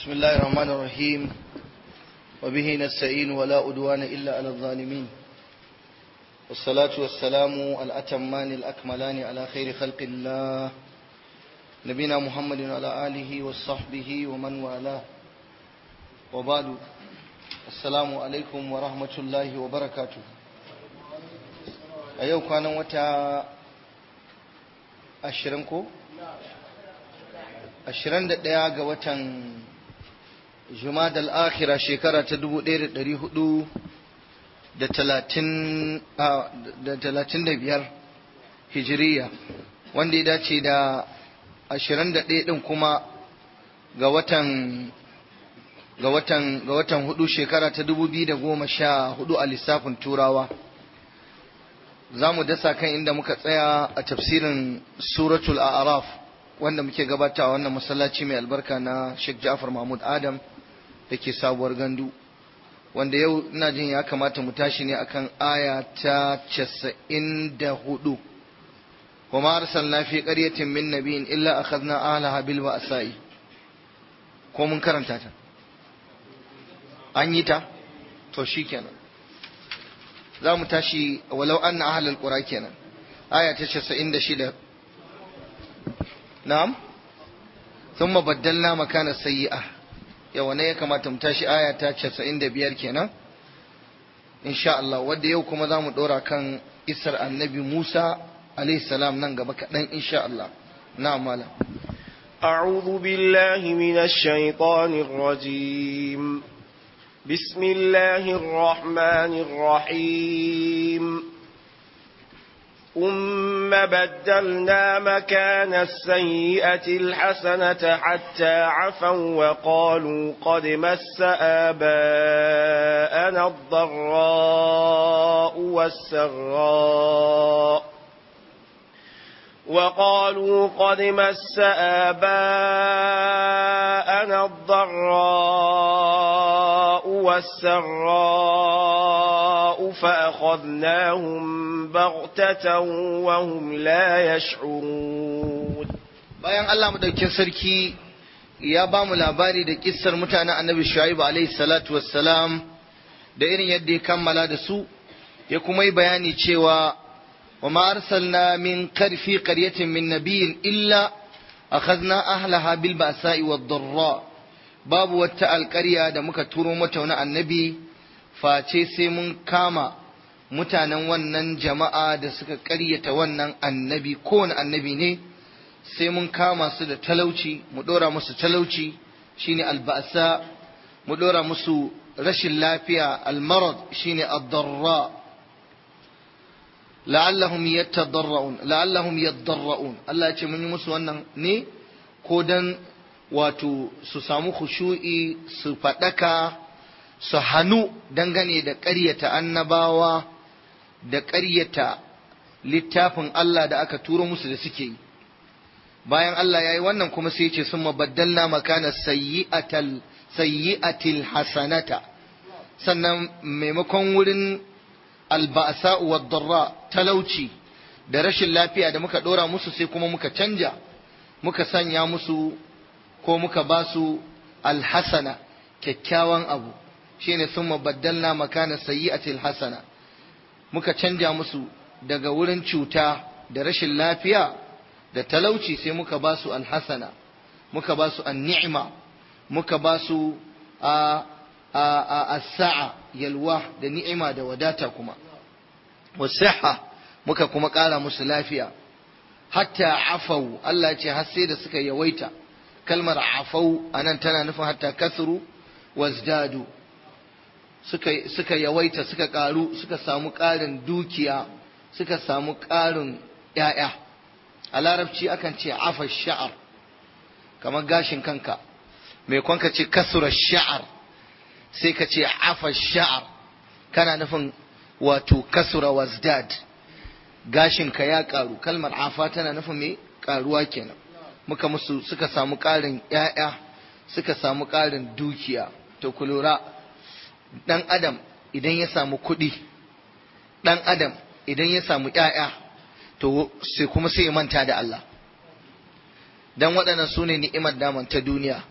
بسم الله الرحمن الرحيم وبه نستعين ولا أدوان إلا على الظالمين والصلاة والسلام الأتمان الأكملان على خير خلق الله نبينا محمد وعلى آله وصحبه ومن والاه وبعد السلام عليكم ورحمة الله وبركاته أيوة كان وتا أشرنكو ashirin da ɗaya ga watan jumadal akhira shekara ta dubu ɗaya da ɗari hudu da talatin da biyar hijiriya wanda ya dace da ashirin da ɗaya ɗin kuma ga watan ga watan ga watan hudu shekara ta dubu biyu da goma sha hudu a lissafin turawa za mu dasa kan inda muka tsaya a tafsirin suratul a'raf wanda muke gabata a wannan masallaci mai albarka na Sheikh Ja'far Mahmud Adam da ke sabuwar gandu wanda yau ina jin ya kamata mu tashi ne akan aya ta casa'in da hudu wa ma arsalna fi qaryatin min nabiyyin illa akhadna ahliha bil ba'sa'i ko mun karanta ta an yi ta to shikenan za mu tashi walau anna ahlul qura kenan aya ta casa'in da shida na'am thumma baddalna makana sayyi'a yawa ne ya kamata mu tashi aya ta 95 kenan insha Allah wanda yau kuma zamu dora kan isar annabi Musa alayhi salam nan gaba kaɗan insha Allah na'am malam أعوذ بالله من الشيطان الرجيم بسم الله الرحمن الرحيم ثم بدلنا مكان السيئة الحسنة حتى عفوا وقالوا قد مس آباءنا الضراء والسراء وقالوا قد مس آباءنا الضراء والسراء فأخذناهم بغتة وهم لا يشعرون bayan Allah madaukin sarki ya ba mu labari da kissar mutanen annabi Shu'aib alaihi salatu wassalam da irin yadda ya kammala da su ya kuma yi bayani cewa wa ma arsalna min karfi qaryatin min nabiyyin illa akhadna ahlaha bil ba'sa'i wad darra babu wata alƙarya da muka turo mata wani annabi face sai mun kama mutanen wannan jama'a da suka ƙaryata wannan annabi kowane annabi ne sai mun kama su da talauci mu ɗora musu talauci shine alba'sa mu ɗora musu rashin lafiya almarad shine ad-darra la'allahum yatadarra'un la'allahum yadarra'un Allah ya ce mun yi musu wannan ne ko dan wato su samu khushu'i su faɗaka su hannu dangane da ƙaryata annabawa da ƙaryata littafin Allah da aka turo musu da suke yi bayan Allah ya yi wannan kuma sai ce sun mabaddalna makana sayyi'atil hasanata sannan maimakon wurin alba'asa wa darra talauci da rashin lafiya da muka ɗora musu sai kuma muka canja muka sanya musu ko muka ba su alhasana kyakkyawan abu shine sun mabaddalna makana sayyi'atil hasana muka canja musu daga wurin cuta da rashin lafiya da talauci sai muka ba su alhasana muka ba su ni'ima muka ba su a sa'a yalwa da ni'ima da wadata kuma wasiha muka kuma ƙara musu lafiya hatta afau Allah ce har sai da suka yawaita kalmar afau anan tana nufin hatta kasru wazdadu suka, suka yawaita suka ƙaru suka samu ƙarin dukiya suka samu ƙarin ‘ya'ya a larabci akan ce afa sha'ar kamar gashin kanka mai kwanka ce kasura sha'ar sai ka ce afa sha'ar kana nufin wato kasura wazdad gashinka ya ƙaru kalmar afa tana nufin mai ƙaruwa kenan muka musu suka samu ƙarin ‘ya'ya suka samu ƙarin dukiya to ku lura ɗan adam idan ya samu kuɗi ɗan adam idan ya samu ‘ya'ya to sai kuma sai ya manta da Allah don waɗannan su ne ni'imar daman ta duniya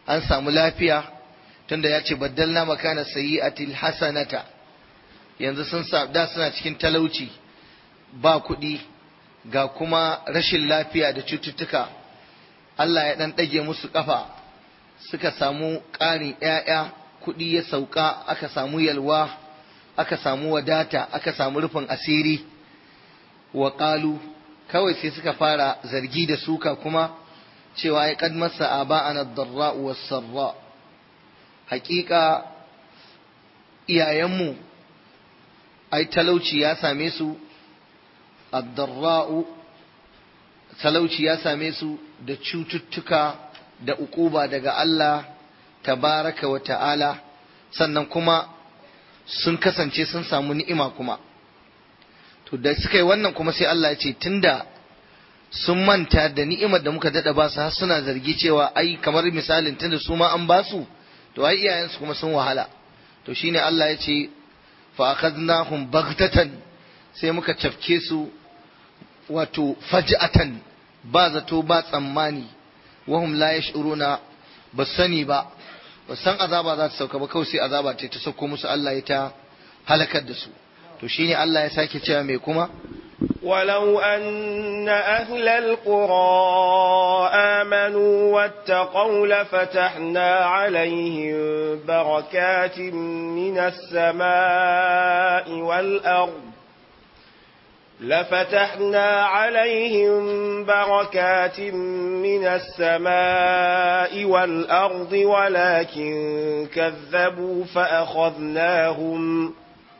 an samu lafiya tunda ya ce baddalna makana sayyi'atil hasanata yanzu sun sa da suna cikin talauci ba kuɗi ga kuma rashin lafiya da cututtuka Allah ya ɗan ɗage musu ƙafa suka samu ƙarin ‘ya'ya kuɗi ya sauka aka samu yalwa aka samu wadata aka samu rufin asiri wa ƙalu kawai sai suka fara zargi da suka kuma cewa ya kad masa aba'ana darra wa sarra haƙiƙa iyayenmu ai talauci ya same su addarra'u talauci ya same su da cututtuka da ukuba daga Allah tabaraka wa ta'ala sannan kuma sun kasance sun samu ni'ima kuma to da suka yi wannan kuma sai Allah ya ce tunda sun manta da ni'imar da muka dada ba su har suna zargi cewa ai kamar misalin tunda su ma an ba su to ai iyayensu kuma sun wahala to shine Allah ya ce fa akhadnahum baghtatan sai muka cafke su wato faj'atan ba zato ba tsammani wahum la yash'uruna ba sani ba ba san azaba za ta sauka ba kawai sai azaba ce ta sauko musu Allah ya ta halakar da su to shine Allah ya sake cewa mai kuma ولو أن أهل القرى آمنوا واتقوا لفتحنا عليهم بركات من السماء والأرض لفتحنا عليهم بركات من السماء والأرض ولكن كذبوا فأخذناهم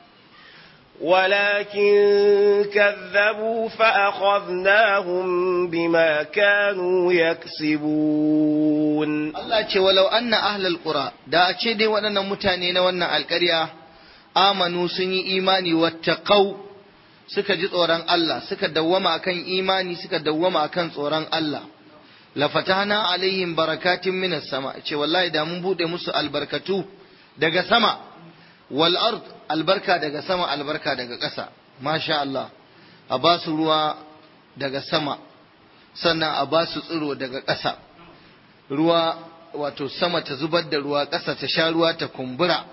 ولكن كذبوا فأخذناهم بما كانوا يكسبون Allah ce walau anna ahlal qura da a ce dai waɗannan mutane na wannan alƙarya amanu sun yi imani wattaqau suka ji tsoron Allah suka dawwama akan imani suka dawwama akan tsoron Allah la fatahna alaihim barakatin minas sama ce wallahi da mun bude musu albarkatu daga sama wal ard albarka daga sama albarka daga ƙasa masha Allah a ba su ruwa daga sama sannan a ba su tsiro daga ƙasa ruwa wato sama ta zubar da ruwa ƙasa ta sha ruwa ta kumbura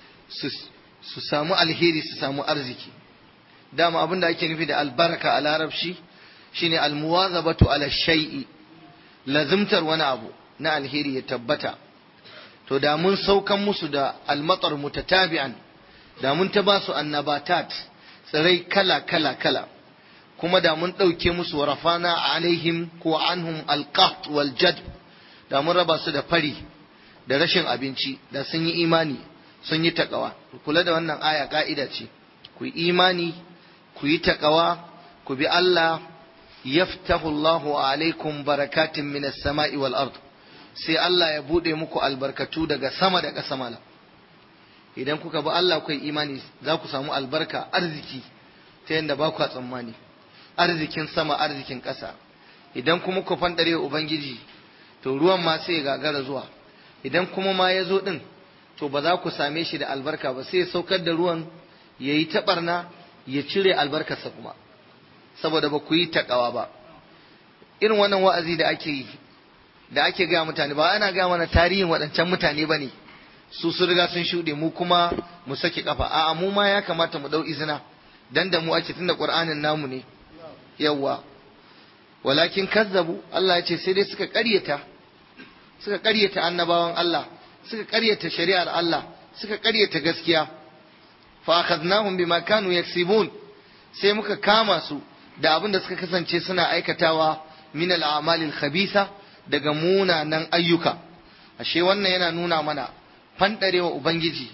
su samu alheri su samu arziki dama abin da ake nufi da albarka a larabci shine almuwazabatu ala shay'i lazimtar wani abu na alheri ya tabbata to da mun saukan musu da almatar mutatabi'an da mun ta ba su annabatat tsirai kala kala kala kuma da mun ɗauke musu rafana alaihim ko anhum alqaht wal jad da mun raba su da fari da rashin abinci da sun yi imani sun yi takawa kula da wannan aya ka'ida ce ku yi imani ku yi takawa ku bi Allah yaftahu Allahu alaikum barakatin minas sama'i wal ard sai Allah ya bude muku albarkatu daga sama da ƙasa mala idan kuka bi Allah ku yi imani za ku samu albarka arziki ta yadda ba ku tsammani arzikin sama arzikin ƙasa idan kuma ku fandare ubangiji to ruwan ma sai ya gagara zuwa idan kuma ma ya zo din to ba za ku same shi da albarka ba sai ya saukar da ruwan ya yi taɓarna ya cire albarkarsa kuma saboda ba ku yi taƙawa ba irin wannan wa'azi da ake yi da ake gaya mutane ba ana gaya mana tarihin waɗancan mutane ba ne su sun riga sun shuɗe mu kuma mu sake kafa a'a mu ma ya kamata mu ɗau izina dan da mu ake tunda qur'anin namu ne yawwa walakin kazzabu Allah ya ce sai dai suka ƙaryata suka ƙaryata annabawan Allah suka ƙaryata shari'ar Allah suka ƙaryata gaskiya fa akhadnahum bima kanu yaksibun sai muka kama su da abin da suka kasance suna aikatawa min al-a'malil khabisa daga munanan ayyuka ashe wannan yana nuna mana fandarewa ubangiji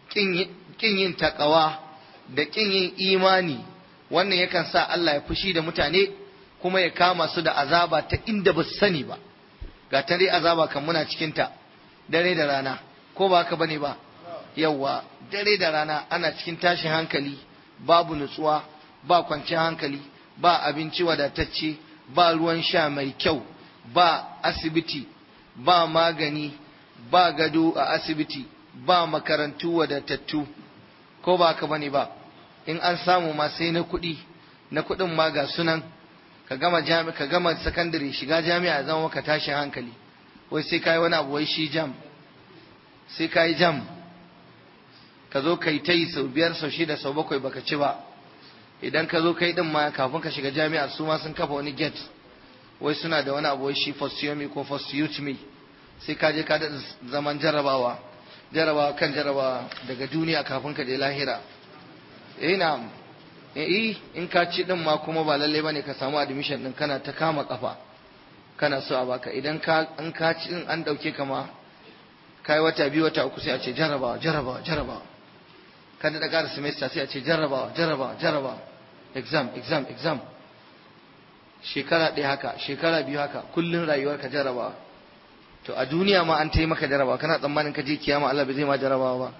kin yin takawa da kin yin imani wannan yakan sa Allah ya fushi da mutane kuma ya kama su da azaba ta inda ba su sani ba ga ta dai azaba kan muna cikinta dare da rana ko ba haka bane ba yawwa dare da rana ana cikin tashin hankali babu nutsuwa ba kwanciyar hankali ba abinci wadatacce ba ruwan sha mai kyau ba asibiti ba magani ba gado a asibiti ba makarantu wadatattu ko ba haka bane ba in an samu ma sai na kuɗi na kuɗin ma ga sunan ka gama jami ka gama sakandare shiga jami'a zama maka tashin hankali wai sai kai wani abu wai shi jam sai kai jam ka zo kai ta yi sau biyar sau shida sau bakwai baka ci ba idan ka zo kai din ma kafin ka shiga jami'a su ma sun kafa wani gate wai suna da wani abu wai shi first year me ko first youth me sai ka je ka da zaman jarabawa jarabawa kan jarabawa daga duniya kafin ka je lahira eh na eh in ka ci din ma kuma ba lalle bane ka samu admission din kana ta kama kafa kana so a baka idan ka in ka ci din an dauke ka ma kai wata biyu wata uku sai a ce jarabawa jarabawa jarabawa ka da ƙara semester sai a ce jarrabawa jarrabawa jarrabawa exam exam exam shekara ɗaya haka shekara biyu haka kullum rayuwar ka jarrabawa to a duniya ma an taimaka jarrabawa kana tsammanin ka je kiyama Allah bai zai ma jarrabawa ba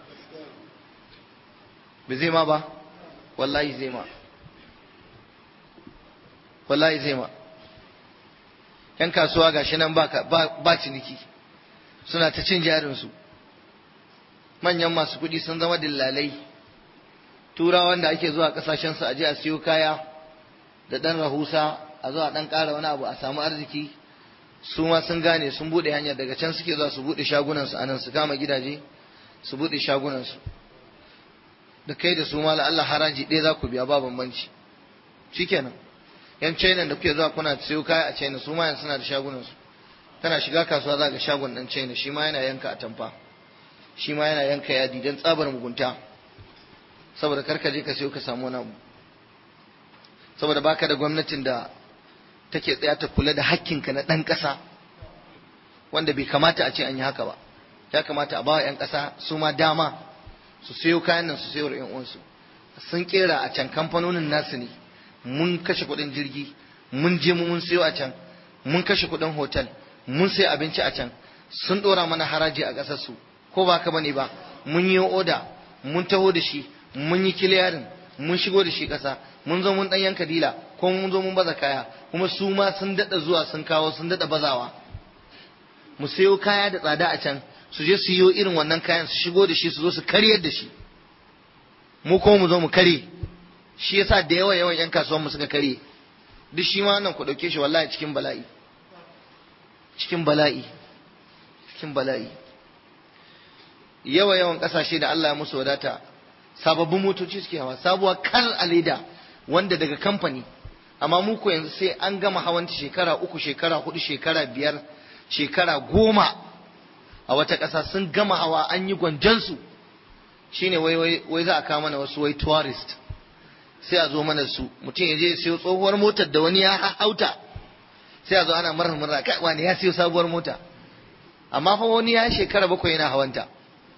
bai zai ma ba wallahi zai ma wallahi zai ma yan kasuwa gashi nan ba ba ciniki suna ta cin jarinsu manyan masu kuɗi sun zama dillalai turawan da ake zuwa ƙasashensu a je a siyo kaya da ɗan rahusa a zuwa ɗan ƙara wani abu a samu arziki su ma sun gane sun buɗe hanyar daga can suke zuwa su buɗe shagunansu a nan su kama gidaje su buɗe shagunansu da kai da su ma Allah haraji ɗaya za ku biya ba bambanci shikenan yan china da kuke zuwa kuna siyo kaya a china su ma yanzu suna da shagunansu kana shiga kasuwa za ga shagon ɗan china shi ma yana yanka a tamfa shi ma yana yanka yadi don tsabar mugunta saboda karka je ka sayo ka samu wani abu saboda baka da gwamnatin da take tsaya ta kula da hakkinka na ɗan ƙasa wanda bai kamata a ce an yi haka ba ya kamata a bawa 'yan ƙasa su ma dama su sayo kayan nan su sayo yan uwansu sun kera a can kamfanonin nasu ne mun kashe kuɗin jirgi mun je mun sayo a can mun kashe kuɗin hotel mun sayi abinci a can sun ɗora mana haraji a ƙasar su ko ba ka bane ba mun yi oda mun taho da shi mun yi kiliyarin mun shigo da shi ƙasa mun zo mun ɗan yanka dila ko mun zo mun baza kaya kuma su ma sun daɗa zuwa sun kawo sun daɗa bazawa mu sayo kaya da tsada a can su je su yi irin wannan kayan su shigo da shi su zo su karyar da shi mu ko mu zo mu kare shi yasa da yawa yawan yan kasuwan mu suka kare duk shi ma wannan ku dauke shi wallahi cikin bala'i cikin bala'i cikin bala'i yawa yawan kasashe da Allah ya musu wadata sababbin motoci suke hawa sabuwa kal a leda wanda daga kamfani amma mu ko yanzu sai an gama hawanta shekara uku shekara hudu shekara biyar shekara goma a wata ƙasa sun gama hawa an yi gwanjansu shine wai wai wai za a kawo mana wasu wai tourist sai a zo mana su mutum ya je ya siyo tsohuwar motar da wani ya hauta sai a zo ana marar murna kai wani ya siyo sabuwar mota amma fa wani ya shekara bakwai yana hawanta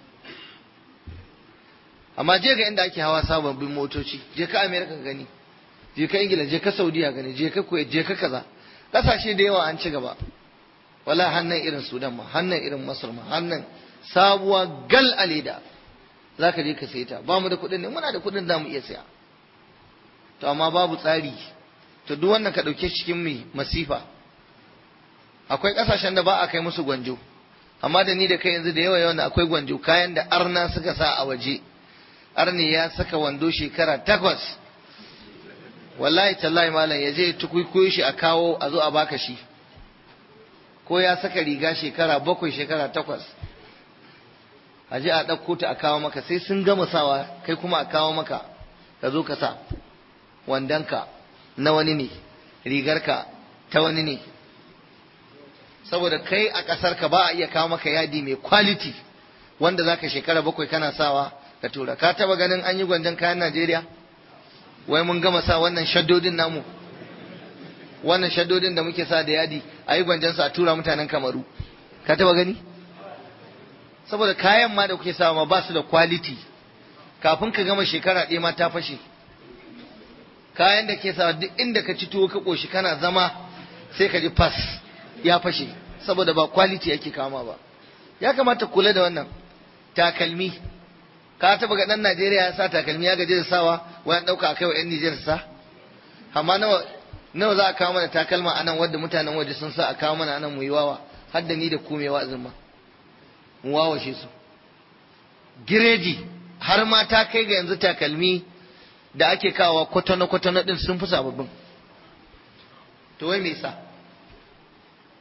amma je ga inda ake hawa sababbin motoci je ka america gani je ka ingila je ka saudiya gani je ka kuwait je ka kaza kasashe da yawa an ci gaba wala hannan irin sudan ma hannan irin masar ma hannan sabuwa gal a leda za ka je ka sai ta ba mu da kuɗin ne muna da kuɗin da mu iya saya to amma babu tsari to duk wannan ka ɗauke cikin mai masifa akwai ƙasashen da ba a kai musu gwanjo amma da ni da kai yanzu da yawa yawan akwai gwanjo kayan da arna suka sa a waje arni ya saka wando shekara takwas wallahi tallahi malam ya je tukuikuyo shi a kawo a zo a baka shi ko ya saka riga shekara bakwai shekara takwas a je a ɗauko ta a kawo maka sai sun gama sawa kai kuma a kawo maka ka zo ka sa wandonka na wani ne rigarka ta wani ne saboda kai a ƙasarka ba a iya kawo maka yadi mai quality wanda zaka shekara bakwai kana sawa ka tura ka taba ganin an yi gwanjon kayan Najeriya wai mun gama sa wannan shaddodin namu wannan shaddodin da muke sa da yadi a yi gwanjon sa a tura mutanen Kamaru ka taba gani saboda kayan ma da kuke sawa ma ba su da quality kafin ka gama shekara ɗaya ma ta fashe kayan da ke sawa duk inda ka ci tuwo ka ƙoshi kana zama sai ka ji fas ya fashe saboda ba quality yake kama ba ya kamata kula da wannan takalmi ka taba ga dan Najeriya ya sa takalmi ya gaje da sawa wayan dauka akai wa yan Niger sa amma nawa nawa za a kawo mana takalma anan wanda mutanen waje sun sa a kawo mana anan mu yi wawa har da ni da ku mai wa'azin ma mu wawashe su gireji har ma ta kai ga yanzu takalmi da ake kawo kwatano kwatano din sun fi sababbin to wai me yasa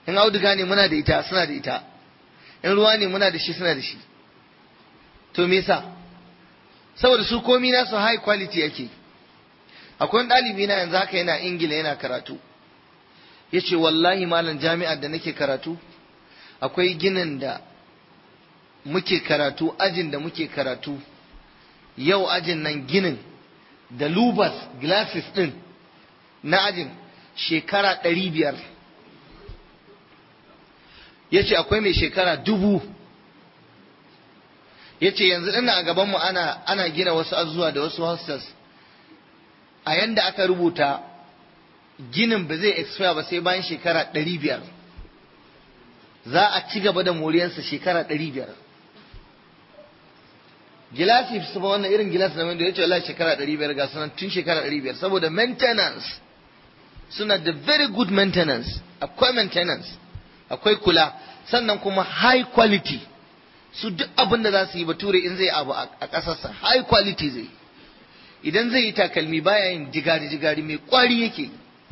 in auduga ne muna da ita suna da ita in ruwa ne muna da shi suna da shi to me yasa saboda su komi nasu high quality yake akwai wani ɗalibi na yanzu haka yana ingila yana karatu ya ce wallahi malam jami'ar da nake karatu akwai ginin da muke karatu ajin da muke karatu yau ajin nan ginin da lubas glasses ɗin na ajin shekara ɗari biyar ya ce akwai mai shekara dubu ya ce yanzu ina a gabanmu ana, ana gina wasu azuwa da wasu hostels a yanda aka rubuta ginin ba zai expire ba sai bayan shekara ɗari biyar za a ci gaba da moriyarsa shekara ɗari biyar gilasi su ba wannan irin gilas na wanda ya ce Allah shekara ɗari biyar ga sunan tun shekara ɗari biyar saboda maintenance suna da very good maintenance akwai maintenance akwai kula sannan kuma high quality su duk abin da za su yi bature in zai abu a ƙasarsa high quality zai idan zai yi takalmi baya yin jigari-jigari mai kwari yake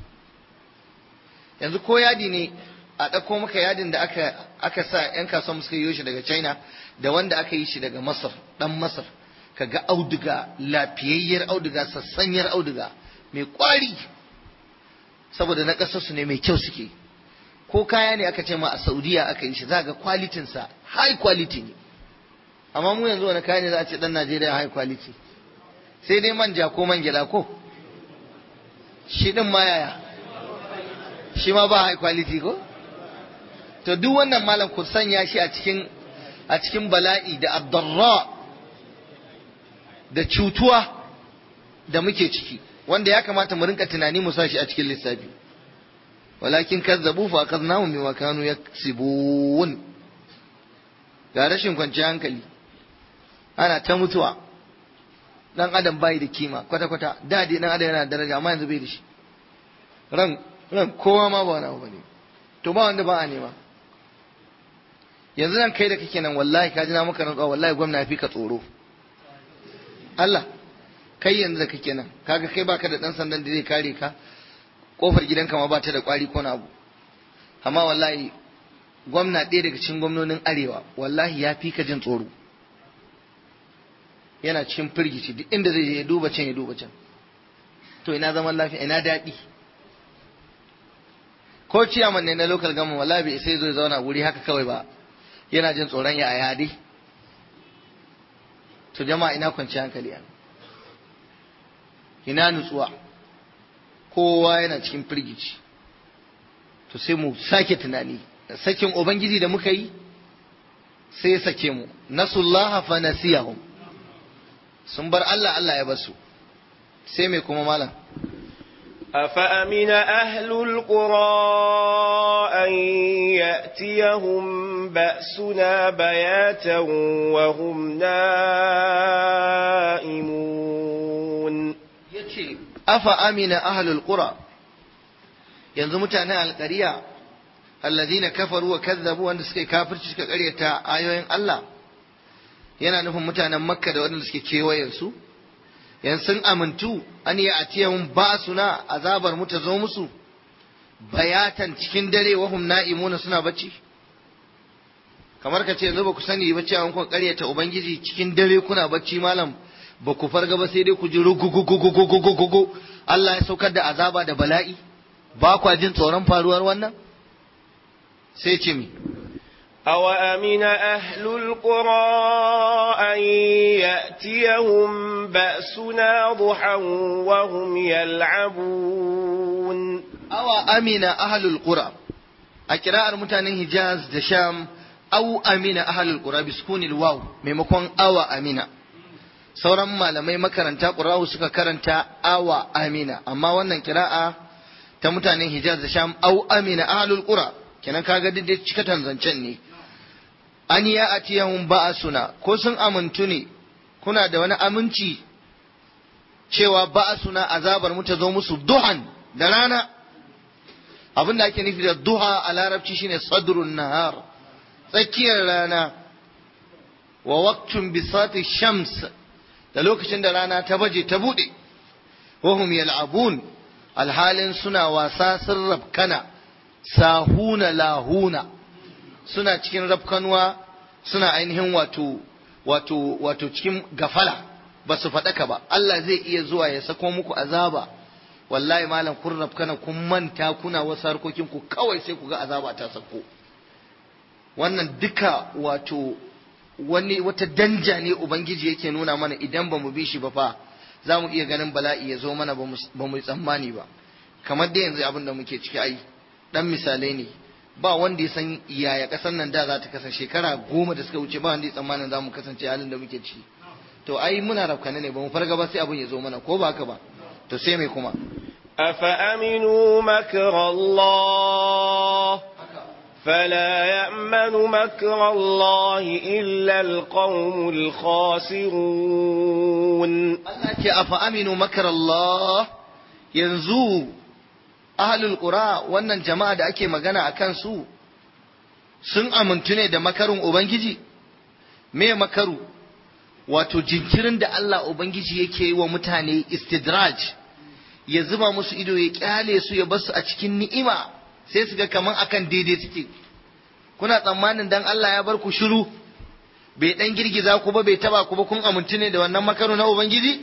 yanzu ko yadi ne a ɗauko maka yadin da aka, aka sa 'yan kasuwa suka yi shi daga china da wanda aka yi shi daga masar ɗan masar ka ga auduga lafiyayyar auduga sassanyar auduga mai kwari saboda na ƙasarsu ne mai kyau suke ko kaya ne aka ce ma a saudiya aka yi shi za ga kwalitinsa high quality ne amma mu yanzu wani kaya ne za a ce ɗan najeriya high quality sai dai manja ko man gyaɗa ko shi ɗin ma yaya shi ma ba high quality ko to duk wannan malam ku sanya shi a cikin a cikin bala'i da abdarra da cutuwa da muke ciki wanda ya kamata mu rinka tunani mu sa shi a cikin lissafi walakin kazzabu fa akhadnahum bima kanu yaksibun ga rashin kwanciyar hankali ana ta mutuwa dan adam bai da kima kwata kwata da dai dan adam yana da daraja amma yanzu bai da shi ran ran kowa ma ba wani abu bane to ba wanda ba a nema yanzu nan kai da kake nan wallahi ka ji na maka rantsuwa wallahi gwamna ya fi ka tsoro Allah kai yanzu da kake nan kaga kai baka da dan sandan da zai kare ka kofar gidanka ma ba ta da kwari ko na abu amma wallahi gwamna ɗaya daga cikin gwamnonin arewa wallahi ya fi ka jin tsoro yana cikin firgici duk inda zai je ya duba can ya duba can to ina zaman lafiya ina daɗi ko ciyaman ne na local government wallahi bai sai zo ya zauna wuri haka kawai ba yana jin tsoron ya aya dai to jama'a ina kwanci hankali a ina nutsuwa kowa yana cikin firgici to sai mu sake tunani sakin ubangiji da muka yi sai ya sake mu nasullaha fa nasiyahum sun bar Allah Allah ya basu sai mai kuma malam أفأمن أهل القرى أن يأتيهم بأسنا بياتا وهم نائمون yace afa amina ahlul qura yanzu mutanen alƙariya alladhina kafaru wa kazzabu wanda suka kafirci suka ƙaryata ayoyin Allah yana nufin mutanen makka da waɗanda suke kewayen su yan sun amintu an yi atiyahum ba'suna azabar mu ta zo musu bayatan cikin dare wahum na'imuna suna bacci kamar ka ce yanzu ba ku sani ba cewa kun ƙaryata ubangiji cikin dare kuna bacci malam ba ku farga ba sai dai ku ji rugugugugugugugugu Allah ya saukar da azaba da bala'i ba kwa jin tsoron faruwar wannan sai ce mi أوأمن أهل القرى أن يأتيهم بأسنا ضحى وهم يلعبون awa amina ahlul qura a kira'ar mutanen Hijaz da Sham au amina ahlul qura biskunil waw maimakon awa amina sauran malamai makaranta qura'u suka karanta awa amina amma wannan kira'a ta mutanen Hijaz da Sham au amina ahlul qura kenan kaga duk da cikatan zancen ne an ya atiyahum ba'asuna ko sun amintu ne kuna da wani aminci cewa ba'asuna azabar mu ta zo musu duhan da rana abin da ake nufi da duha a larabci shine sadrun nahar tsakiyar rana wa waqtun bisati shams da lokacin da rana ta baje ta bude wahum yal'abun alhalin suna wasa sun rabkana sahuna lahuna suna cikin rafkanuwa suna ainihin wato wato wato cikin gafala ba su faɗaka ba Allah zai iya zuwa ya sako muku azaba wallahi malam kun rafkana kun manta kuna wasu harkokin ku kawai sai ku ga azaba ta sako wannan duka wato wani wata danja ne ubangiji yake nuna mana idan ba mu bi shi ba fa za mu iya ganin bala'i ya zo mana ba mu tsammani ba kamar da yanzu abin da muke ciki ai dan misalai ne ba wanda ya san yaya kasar nan da za ta kasance shekara goma da suka wuce ba wanda ya tsammanin za mu kasance halin da muke ciki to ai muna rafkane ne ba mu farga ba sai abin ya zo mana ko ba haka ba to sai mai kuma أفأمنوا مكر الله فلا يأمن مكر الله إلا القوم الخاسرون Allah ce afa aminu makar Allah yanzu ahlul qura wannan jama'a da ake magana a kansu sun amintu ne da makarin ubangiji me makaru wato jinkirin da Allah ubangiji yake yi wa mutane istidraj ya zuba musu ido ya kyale su ya basu a cikin ni'ima sai su ga kaman akan daidai suke kuna tsammanin dan Allah ya bar ku shiru bai dan girgiza ku ba bai taba ku ba kun amintu ne da wannan makaru na ubangiji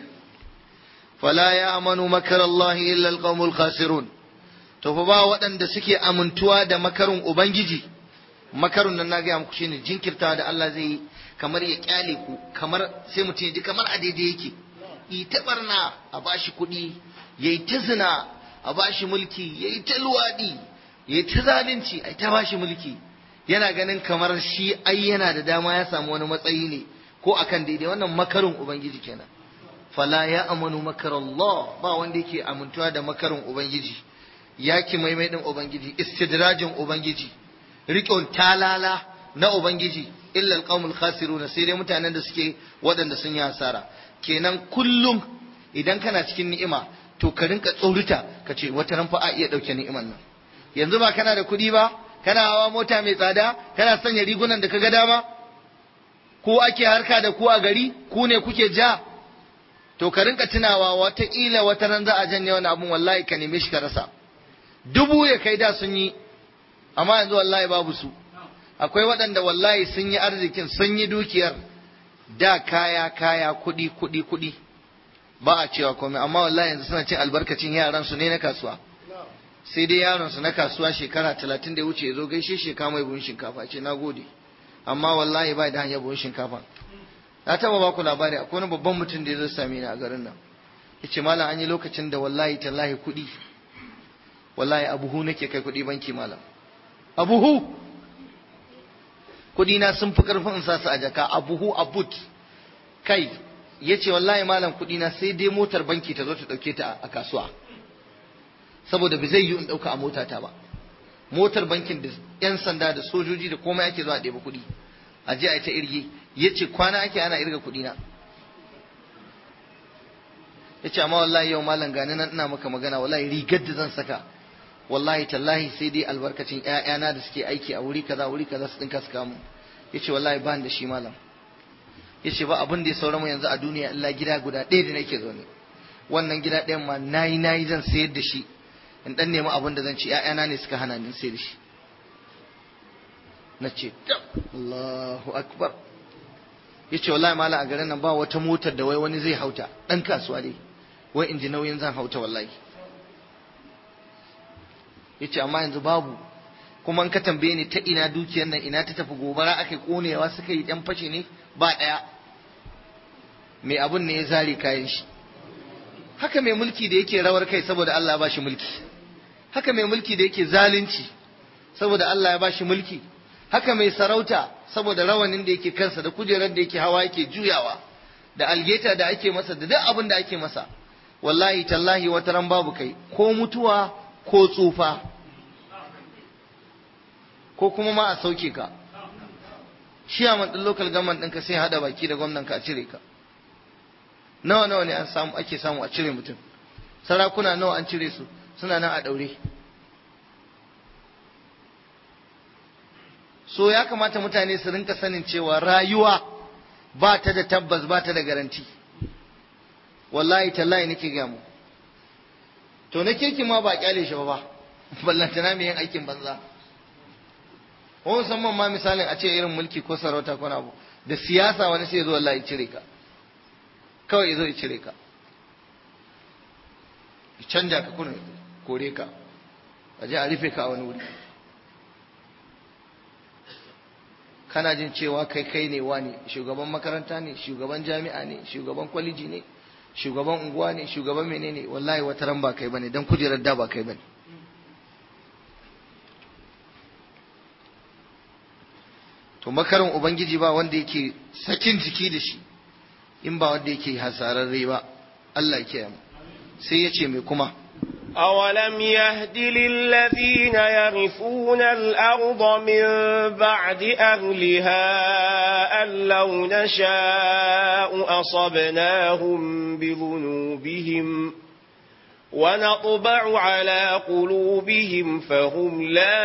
fala ya amanu makar Allah illa alqaumul khasirun to fa ba waɗanda suke amintuwa da makarun ubangiji makarun nan na gaya muku shine jinkirtawa da Allah zai yi kamar ya kyale ku kamar sai mutum ya ji kamar a daidai yake yi ta barna a bashi kuɗi yayi ta zina a bashi mulki yayi ta luwaɗi yayi ta zalunci a ta bashi mulki yana ganin kamar shi ai yana da dama ya samu wani matsayi ne ko akan daidai wannan makarin ubangiji kenan fala ya amanu makar Allah ba wanda yake amintuwa da makarin ubangiji yaki maimai din ubangiji istidrajin ubangiji riƙon talala na ubangiji illa alqaumul khasiruna sai dai mutanen da suke waɗanda sun yi hasara kenan kullum idan kana cikin ni'ima to ka rinka tsorita ka ce wata ran fa a iya ɗauke ni'iman nan yanzu ba kana da kuɗi ba kana hawa mota mai tsada kana sanya rigunan da ka ga dama ko ake harka da ku a gari ku ne kuke ja to ka rinka tunawa wataƙila wata ran za a janye wani abun wallahi ka neme shi ka rasa dubu ya kai da sun yi amma yanzu wallahi babu su akwai waɗanda wallahi sun yi arzikin sun yi dukiyar da kaya kaya kuɗi kuɗi kuɗi ba a cewa komai amma wallahi yanzu suna cin albarkacin yaran su ne na kasuwa sai dai yaron su na kasuwa shekara talatin da ya wuce ya zo gaishe shi kama mai buhun shinkafa ce na gode amma wallahi ba da hanyar buhun shinkafa na taba ba ku labari akwai wani babban mutum da ya zo same ni a garin nan yace malam an yi lokacin da wallahi tallahi kuɗi wallahi abuhu nake kai kuɗi banki malam abuhu kuɗi na sun fi karfin in sa su a jaka abuhu abut kai yace wallahi malam kuɗi na sai dai motar banki ta zo ta ɗauke ta a kasuwa saboda ba zai yi in ɗauka a motata ba motar bankin da 'yan sanda da sojoji da komai ake zuwa ɗeba kuɗi a je a ta irge ya ce kwana ake ana irga kuɗi na ya ce amma wallahi yau malam gani nan ina maka magana wallahi rigar da zan saka wallahi tallahi sai dai albarkacin ƴaƴana da suke aiki a wuri kaza wuri kaza su dinka su kamu ya ce wallahi ba da shi malam ya ce ba abin da ya saura mu yanzu a duniya illa gida guda ɗaya da nake zaune wannan gida ɗayan ma nayi nayi zan sayar da shi in dan nemi abin da zan ci ƴaƴana ne suka hana ni sayar da shi na ce Allahu akbar ya ce wallahi mala a garin nan ba wata motar da wai wani zai hauta ɗan kasuwa dai wai in ji nauyin zan hauta wallahi ya ce amma yanzu babu kuma in ka tambaye ni ta ina dukiyar nan ina ta tafi gobara aka konewa suka yi ɗan fashe ne ba ɗaya mai abun ne ya zare kayan shi haka mai mulki da yake rawar kai saboda Allah ya bashi mulki haka mai mulki da yake zalunci saboda Allah ya bashi mulki haka mai sarauta saboda rawanin da yake kansa da kujerar da yake hawa yake juyawa da algeta da ake masa da duk abin da ake masa wallahi tallahi wata ran babu kai ko mutuwa ko tsufa ko kuma ma a sauke ka shi a ɗin local government ɗinka sai haɗa baki da gwamnan ka a cire ka nawa nawa ne an samu ake samu a cire mutum sarakuna nawa an cire su suna nan a ɗaure so ya kamata mutane su rinka sanin cewa rayuwa ba ta da tabbas ba ta da garanti wallahi tallahi nake ga mu to na kirki ma ba kyale shi ba ba ballantana mai yin aikin banza ko musamman ma misalin a ce irin mulki ko sarauta ko abu da siyasa wani sai ya zo Allah ya cire ka kawai ya zo ya cire ka ya canja ka kuna kore ka a je a rufe ka a wani wuri kana jin cewa kai kai ne wani shugaban makaranta ne shugaban jami'a ne shugaban kwaliji ne shugaban unguwa ne shugaban menene wallahi wata ran ba kai bane dan kujerar da ba kai bane to makarin ubangiji ba wanda yake sakin jiki da shi in ba wanda yake hasararre ba Allah ya kiyaye sai ya ce mai kuma أولم يهد للذين يرثون الأرض من بعد أهلها أن لو نشاء أصبناهم بذنوبهم ونطبع على قلوبهم فهم لا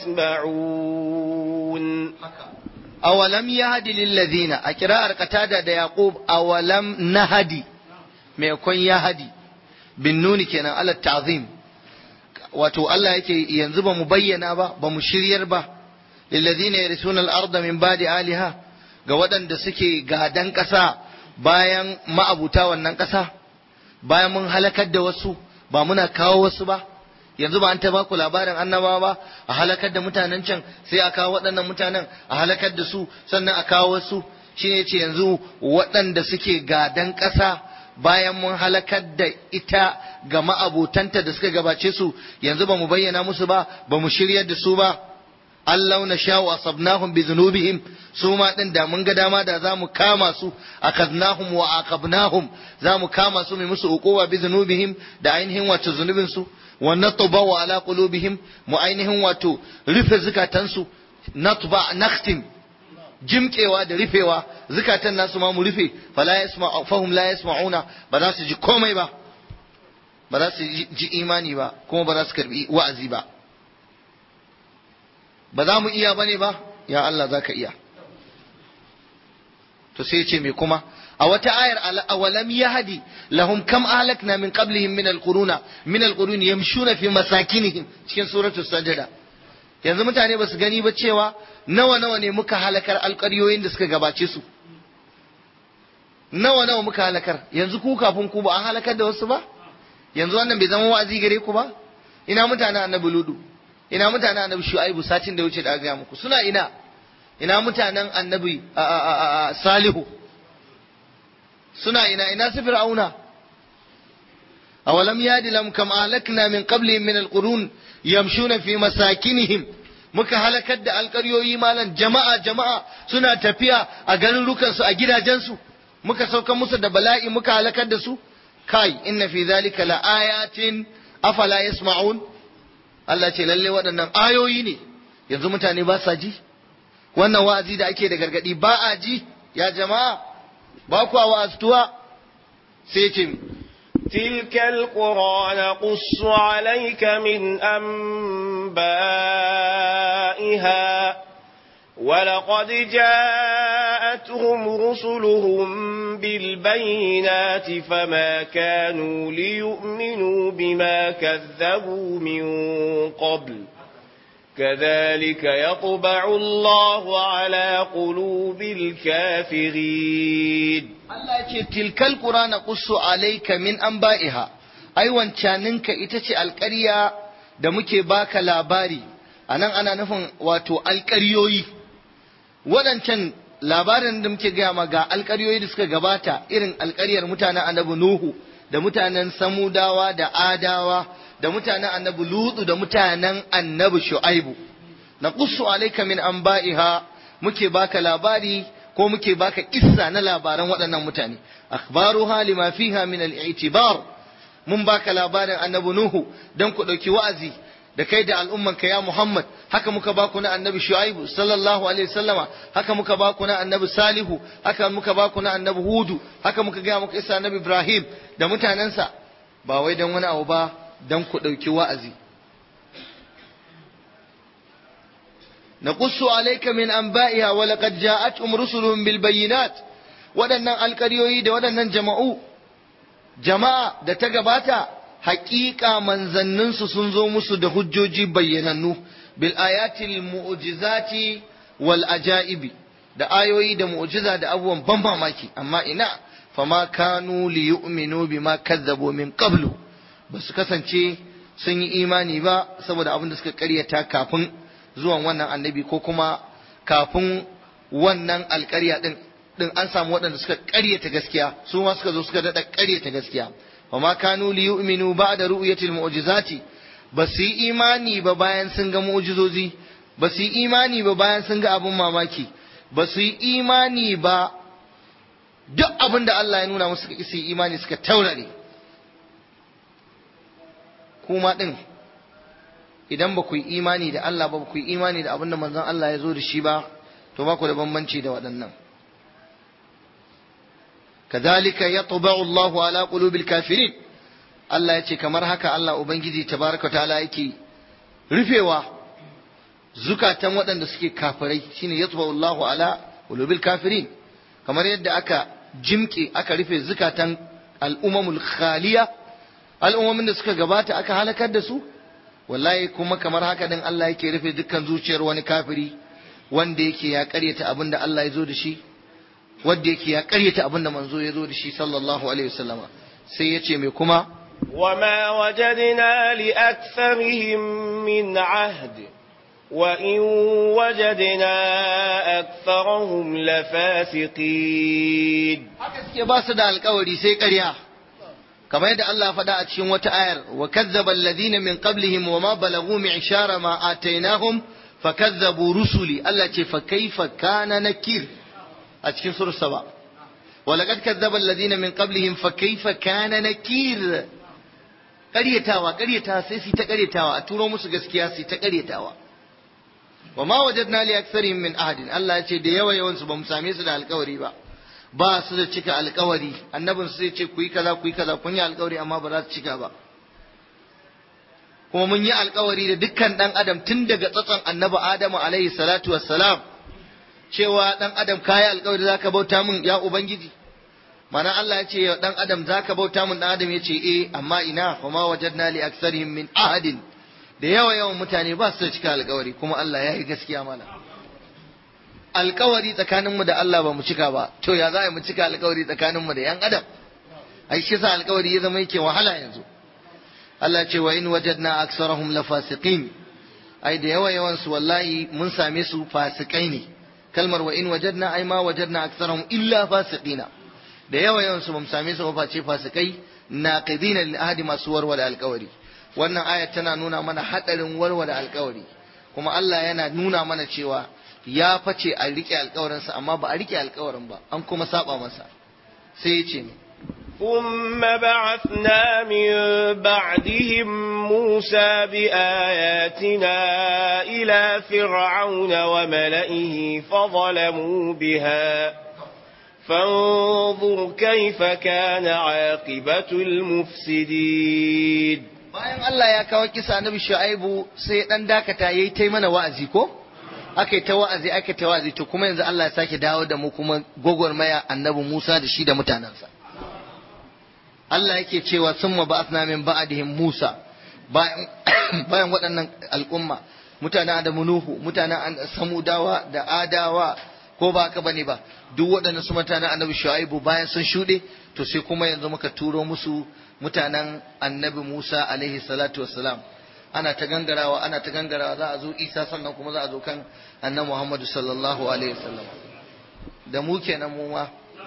يسمعون أولم يهد للذين أكراء قتادة دا يعقوب أولم نهدي ما يكون يهدي bin nuni kenan ala ta'zim wato Allah yake yanzu ba mu bayyana ba ba mu shiryar ba lillazina yarisuna al-ardha min ba'di aliha ga waɗanda suke gadan ƙasa bayan ma'abuta wannan ƙasa bayan mun halakar da wasu ba muna kawo wasu ba yanzu ba an ta baku labarin annaba ba a halakar da mutanen can sai a kawo waɗannan mutanen a halakar da su sannan a kawo wasu shine ce yanzu waɗanda suke gadan ƙasa bayan mun halakar da ita ga ma'abotanta da suka gabace su yanzu ba mu bayyana musu ba ba mu shiryar da su ba Allah na sha wa asabnahum bi zunubihim su ma din da mun ga dama da zamu kama su akadnahum wa aqabnahum zamu kama su mai musu uquwa bi zunubihim da ainihin wato zunubin su wa natba wa ala qulubihim mu ainihin wato rufe zukatansu natba nakhtim jimkewa da rufewa zukatan nasu ma mu rufe fala yasma fahum la yasma'una ba za su ji komai ba ba za su ji imani ba kuma ba za su karbi wa'azi ba ba za mu iya bane ba ya Allah zaka iya to sai ce me kuma a wata ayar awalam yahdi lahum kam ahlakna min qablihim min alquruna min alqurun yamshuna fi masakinihim cikin suratul sajda yanzu mutane ba su gani ba cewa nawa nawa ne muka halakar alƙaryoyin da suka gabace su nawa nawa muka halakar yanzu ku kafin ku ba an halakar da wasu ba yanzu wannan bai zama wa'azi gare ku ba ina mutanen annabi ludu ina mutanen annabi shu'aibu satin da wuce da aka muku suna ina ina mutanen annabi salihu suna ina ina su fir'auna awalam yadi lam kam ahlakna min qablihim min alqurun yamshuna fi masakinihim muka halakar da alƙaryoyi malan jama'a jama'a suna tafiya a garurukansu a gidajensu muka sauka musu da bala'i muka halakar da su kai inna fi zalika la ayatin afala yasma'un Allah ce lalle waɗannan ayoyi ne yanzu mutane ba sa ji wannan wa'azi da ake da gargadi ba a ji ya jama'a ba ku wa'aztuwa sai ce تلك القرى نقص عليك من أنبائها ولقد جاءتهم رسلهم بالبينات فما كانوا ليؤمنوا بما كذبوا من قبل كذلك يطبع الله على قلوب الكافرين Allah ce tilkal qura na qussu alayka min anba'iha ai wancaninka ita ce alƙarya da muke baka labari anan ana nufin wato alƙaryoyi waɗancan labarin da muke gaya ma ga alƙaryoyi da suka gabata irin alƙaryar mutanen annabi Nuhu da mutanen Samudawa da Adawa da mutanen annabi Lutu da mutanen annabi Shu'aibu na qussu alayka min anba'iha muke baka labari ko muke baka kissa na labaran waɗannan mutane akhbaruha lima fiha min al-i'tibar mun baka labarin annabi Nuhu dan ku ɗauki wa'azi da kai da al'ummanka ya Muhammad haka muka baku na annabi Shu'aibu sallallahu alaihi wasallama haka muka baku na annabi Salihu haka muka baku na annabi Hudu haka muka ga muka isa annabi Ibrahim da mutanensa ba wai dan wani abu ba dan ku ɗauki wa'azi نقص عليك من أنبائها ولقد جاءتهم رسلهم بالبينات waɗannan alƙaryoyi da waɗannan jama'u jama'a da ta gabata haƙiƙa manzanninsu sun zo musu da hujjoji bayyanannu bil ayatil mu'jizati wal ajaibi da ayoyi da mu'jiza da abubuwan ban mamaki amma ina fama kanu li yu'minu bima kazzabu min qablu ba su kasance sun yi imani ba saboda abin da suka karyata kafin zuwan wannan annabi ko kuma kafin wannan alƙarya din din an samu waɗanda suka karyata gaskiya su ma suka zo suka daɗa karyata gaskiya fama kanu li yu'minu ba'da ru'yatil mu'jizati ba su yi imani ba bayan sun ga mu'jizozi ba su yi imani ba bayan sun ga abin mamaki ba su yi imani ba duk abin da Allah ya nuna musu suka isi imani suka taurare kuma ɗin idan ba ku yi imani da Allah ba ku yi imani da abin da manzon Allah ya zo da shi ba to ba ku da bambanci da waɗannan kazalika yatba'u Allahu ala qulubil kafirin Allah ya ce kamar haka Allah ubangiji tabaraka ta'ala yake rufewa zukatan waɗanda suke kafirai shine yatba'u Allahu ala qulubil kafirin kamar yadda aka jimke aka rufe zukatan al'umamul khaliya al'ummomin da suka gabata aka halakar da su wallahi kuma kamar haka din Allah yake rufe dukkan zuciyar wani kafiri wanda yake ya karyata abin da Allah ya zo da shi wanda yake ya karyata abin da manzo ya zo da shi sallallahu alaihi wasallama sai ya ce mai kuma وما وجدنا لأكثرهم من عهد وإن وجدنا أكثرهم لفاسقين haka suke ba su da alkawari sai ƙarya kamar yadda Allah faɗa a cikin wata ayar wa kazzaba alladhina min qablihim wa ma balagu mi'shara ma atainahum fakazzabu rusuli Allah ce fa kaifa kana nakir a cikin surah saba wa laqad kazzaba alladhina min qablihim fa kaifa kana nakir ƙaryatawa ƙaryatawa sai su ta ƙaryatawa a turo musu gaskiya su ta ƙaryatawa wa ma wajadna li aktharihim min ahadin Allah ya ce da yawa yawan su bamu same su da alƙawari ba ba su da cika alƙawari annabin su zai ce ku yi kaza ku yi kaza kun yi alƙawari amma ba za su cika ba kuma mun yi alƙawari da dukkan dan adam tun daga tsatson annabi Adamu alaihi salatu wassalam cewa dan adam kayi alƙawari zaka bauta min ya ubangiji mana Allah ya ce dan adam zaka bauta min dan adam ya ce eh amma ina fa ma wajadna li aktharihim min ahadin da yawa yawan mutane ba su da cika alkawari kuma Allah ya yi gaskiya mana alkawari tsakaninmu da Allah ba mu cika ba to ya za mu cika alkawari tsakaninmu da yan adam ai shi sa alkawari ya zama yake wahala yanzu Allah ce wa in wajadna aksarahum lafasiqin ai da yawa yawan su wallahi mun same su fasikai ne kalmar wa in wajadna ai ma wajadna aksarahum illa fasiqina da yawa yawan su mun same su ba ce fasikai naqidina lil ahdi masu warware alkawari wannan ayat tana nuna mana hadarin warware alkawari kuma Allah yana nuna mana cewa ya face a rike alkawarinsa amma ba a rike alkawarin ba an kuma saba masa sai ya ce ne ثم بعثنا من بعدهم موسى بآياتنا إلى فرعون وملئه فظلموا بها فانظر كيف كان عاقبة المفسدين bayan Allah ya kawo kisa annabi Shu'aibu sai dan dakata yayi tai mana wa'azi ko aka ta wa'azi aka ta wa'azi to kuma yanzu Allah ya sake dawo da mu kuma gogormaya annabi Musa da shi da mutanansa Allah yake cewa summa ba'athna min ba'dihim Musa bayan bayan waɗannan al'umma mutanen Adamu Nuhu mutanen Samudawa da Adawa ko ba haka bane ba duk waɗannan su mutanen annabi Shu'aibu bayan sun shuɗe to sai kuma yanzu muka turo musu mutanen annabi Musa alaihi salatu wassalam ana ta gangarawa ana ta gangarawa za a zo Isa sannan kuma za a zo kan annabi Muhammadu sallallahu alaihi wasallam da mu kenan mu ma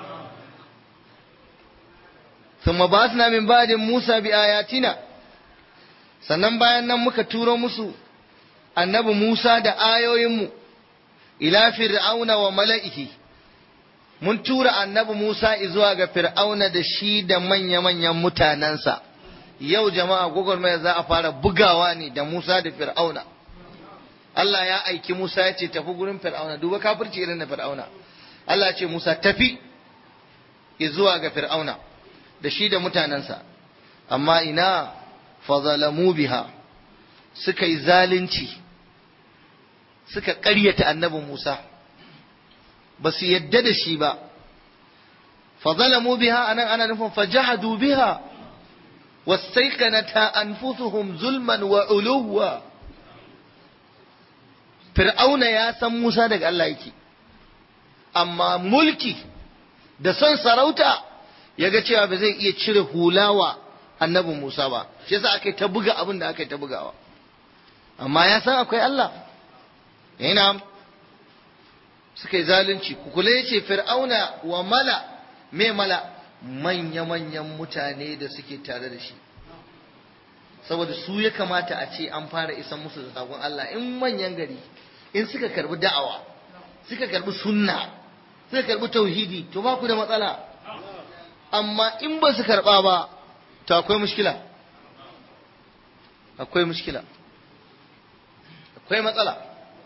ثم بعثنا من بعد موسى بآياتنا sannan bayan nan muka turo musu annabi Musa da ayoyinmu ila fir'auna wa mala'ihi mun tura annabi Musa zuwa ga fir'auna da shi da manya-manyan mutanensa yau jama'a gwagwarmaya za a fara bugawa ne da Musa da fir'auna Allah ya aiki Musa ya ce tafi gurin fir'auna duba kafirci irin na fir'auna Allah ce Musa tafi zuwa ga fir'auna da shi da mutanensa amma ina fazalamu biha suka yi zalunci suka ƙaryata annabi Musa ba su yadda da shi ba fazalamu biha anan ana nufin fajahadu biha wastaiqanata anfusuhum zulman wa uluwa fir'auna ya san Musa daga Allah yake amma mulki da son sarauta ya ga cewa ba zai iya cire hulawa annabi Musa ba shi yasa aka ta buga abin da aka ta bugawa amma ya san akwai Allah yana suka yi zalunci ku kula yace fir'auna wa mala me mala manya-manyan mutane da suke tare da shi saboda su ya kamata a ce an fara isan musu da sakon Allah in manyan gari in suka karbi da'awa suka karbi sunna suka karbi tauhidi to ba ku da matsala amma in ba su karba ba to akwai mushkila akwai mushkila akwai matsala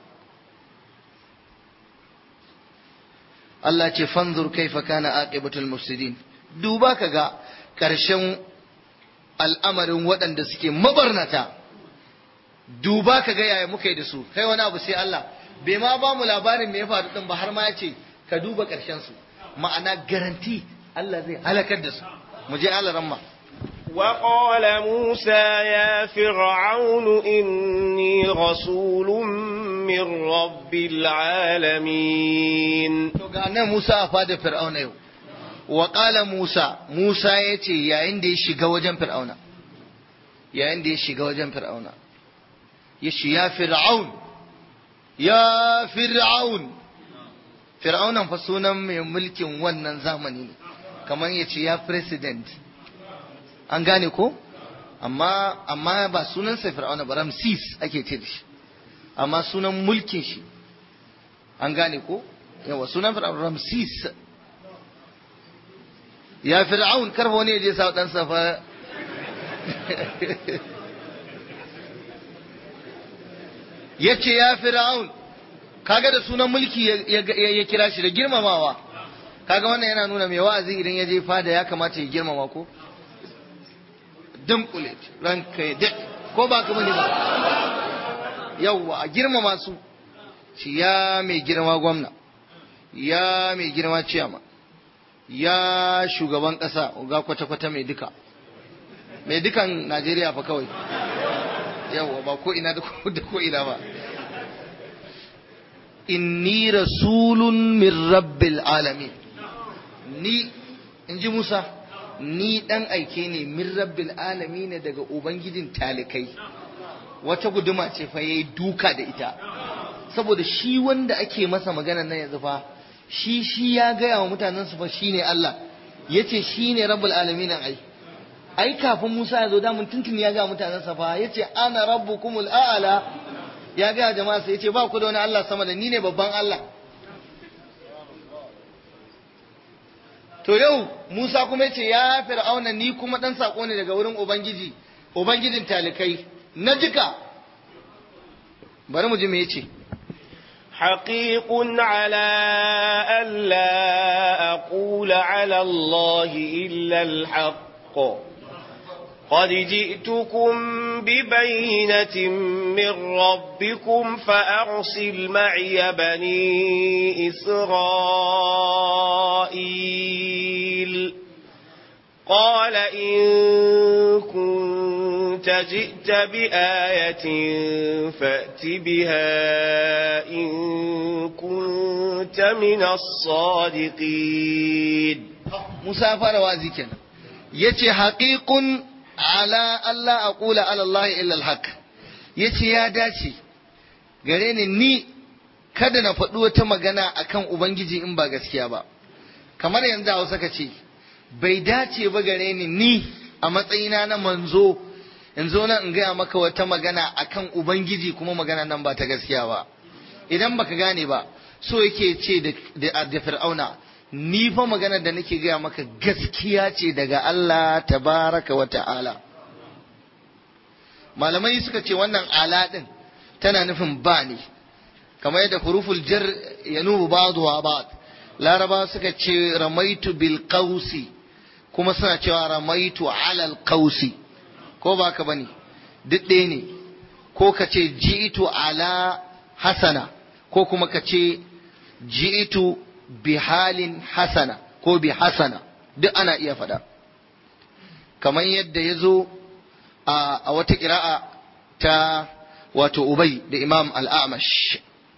Allah ce fanzur kaifa kana aqibatul mufsidin duba kaga karshen al'amarin waɗanda suke mabarnata duba kaga yaya muka yi da su kai wani abu sai Allah bai ma ba mu labarin me ya faru din ba har ma ya ce ka duba karshen su ma'ana garanti Allah zai halakar da su mu je Allah ramma وقال موسى يا فرعون إني رسول من رب العالمين to ga nan Musa a fada Fir'auna yau wa qala Musa Musa yace yayin da ya shiga wajen Fir'auna yayin da ya shiga wajen Fir'auna yace ya Fir'aun ya Fir'aun Fir'aunan fa sunan mai mulkin wannan zamani ne kamar yace ya president an gane ko amma amma ba sunansa Fir'auna ba Ramsis ake ce da shi amma sunan mulkin shi an gane ko yawa sunan fir'aun ramsis ya fir'aun karfa wani ya je sa dan safa yace ya fir'aun kaga da sunan mulki ya kira shi da girmamawa kaga wannan yana nuna mai wa'azi idan ya je fada ya kamata ya girmama ko dunkule ranka ya ko ba ka bane ba yawwa a girmama su shi ya mai girma gwamna ya mai girma ciyama ya shugaban ƙasa ga kwata-kwata mai duka mai dukan najeriya fa kawai yawwa ba ko ina da ko ina ba inni rasulun min rabbil alamin ni in ji musa ni dan aike ne min rabbil alamin daga ubangijin talikai wata guduma ce fa yayi duka da ita saboda shi wanda ake masa magana nan yanzu fa shi shi ya gaya wa mutanen su fa shine Allah yace shine rabbul alamin ai ai kafin Musa ya zo da mun tuntun ya ga mutanen sa fa yace ana rabbukumul a'la ya ga jama'a sai yace ba ku da wani Allah sama da ni ne babban Allah to yau Musa kuma yace ya fir'auna ni kuma dan sako ne daga wurin ubangiji ubangijin talikai na jika bari mu ji me yace حقيق على ألا أقول على الله إلا الحق قد جئتكم ببينة من ربكم فأرسل معي بني إسرائيل قال إن كنت جئت بآية فأت بها إن كنت من الصادقين موسى فار وازي kenan yace haqiqun ala alla aqula ala Allah illa alhaq yace ya dace gare ni ni kada na faɗi wata magana akan ubangiji in ba gaskiya ba kamar yanzu Hausa ka ce bai dace ba gare ni ni a matsayina na manzo in zo nan in gaya maka wata magana akan ubangiji kuma magana nan ba ta gaskiya ba idan baka gane ba so yake ce da fir'auna ni fa magana da nake gaya maka gaskiya ce daga Allah tabaraka wa ta'ala malamai suka ce wannan ala din tana nufin ba ne kamar yadda huruful jar yanubu ba'du wa ba'd laraba suka ce ramaitu bil qausi kuma suna cewa ramaitu alal qausi ko ba ka bane duk ɗaya ne ko ka ce ji'itu ala hasana ko kuma ka ce ji'itu bi halin hasana ko bi hasana duk ana iya faɗa kamar yadda ya zo a wata ƙira'a ta wato Ubay da Imam Al-Amash.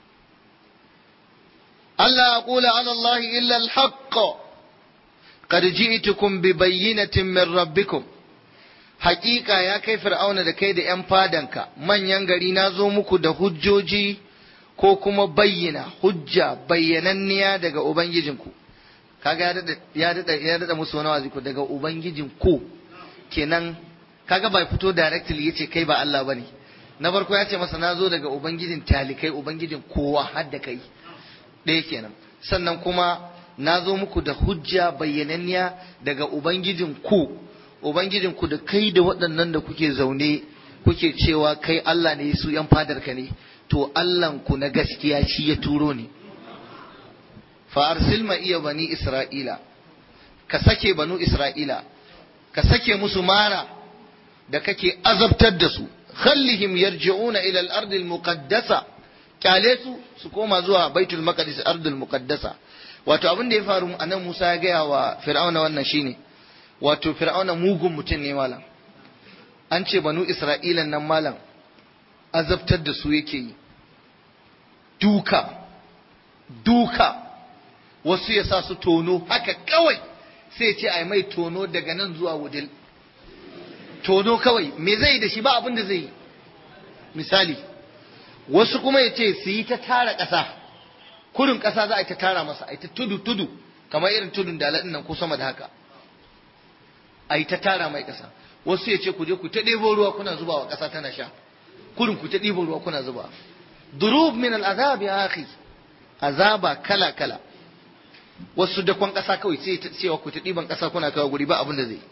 Allah aqula ala Allah illa al-haqq qad ji'tukum bi bayyinatin min rabbikum haƙiƙa ya kai fir'auna da kai da ‘yan fadanka manyan gari na zo muku da hujjoji ko kuma bayyana hujja bayyananniya daga Ubangijinku kaga ya daɗa musu wani wazi daga Ubangijinku kenan kaga bai fito directly yace kai ba Allah bane na farko ya ce masa na zo daga Ubangijin talikai Ubangijin kowa har da kai ɗaya kenan sannan kuma na zo muku da hujja bayyananniya daga Ubangijin ku Ubangijin ku da kai da waɗannan da kuke zaune kuke cewa kai Allah ne su ‘yan fadarka ne, to Allahnku na gaskiya shi ya turo ne. Fa'arsil ma iya bani Isra'ila, ka sake banu Isra'ila, ka sake musu mara da kake azabtar da su, khallihim yarji'una ila al-ardil muqaddasa kyale su su koma zuwa baitul maqdis ardul muqaddasa wato abin da ya faru anan Musa ya gaya wa Fir'auna wannan shine wato Fir'auna mugun mutum ne malam an ce banu Isra'ilan nan malam azabtar da su yake yi duka duka wasu ya sa su tono haka kawai sai ce ai mai tono daga nan zuwa wudil tono kawai me zai da shi ba abin da zai yi misali wasu kuma ya ce su yi ta tara ƙasa kurin ƙasa za a yi ta tara masa a yi ta tudu tudu kamar irin tudun da nan ko sama da haka a yi ta tara mai ƙasa wasu ya ce ku je ku ta ɗebo ruwa kuna zuba wa ƙasa tana sha kurin ku ta ɗebo ruwa kuna zuba durub min al'azab ya akhi azaba kala kala wasu dakon ƙasa kawai sai ta cewa ku ta ɗiban ƙasa kuna kawo guri ba abin da zai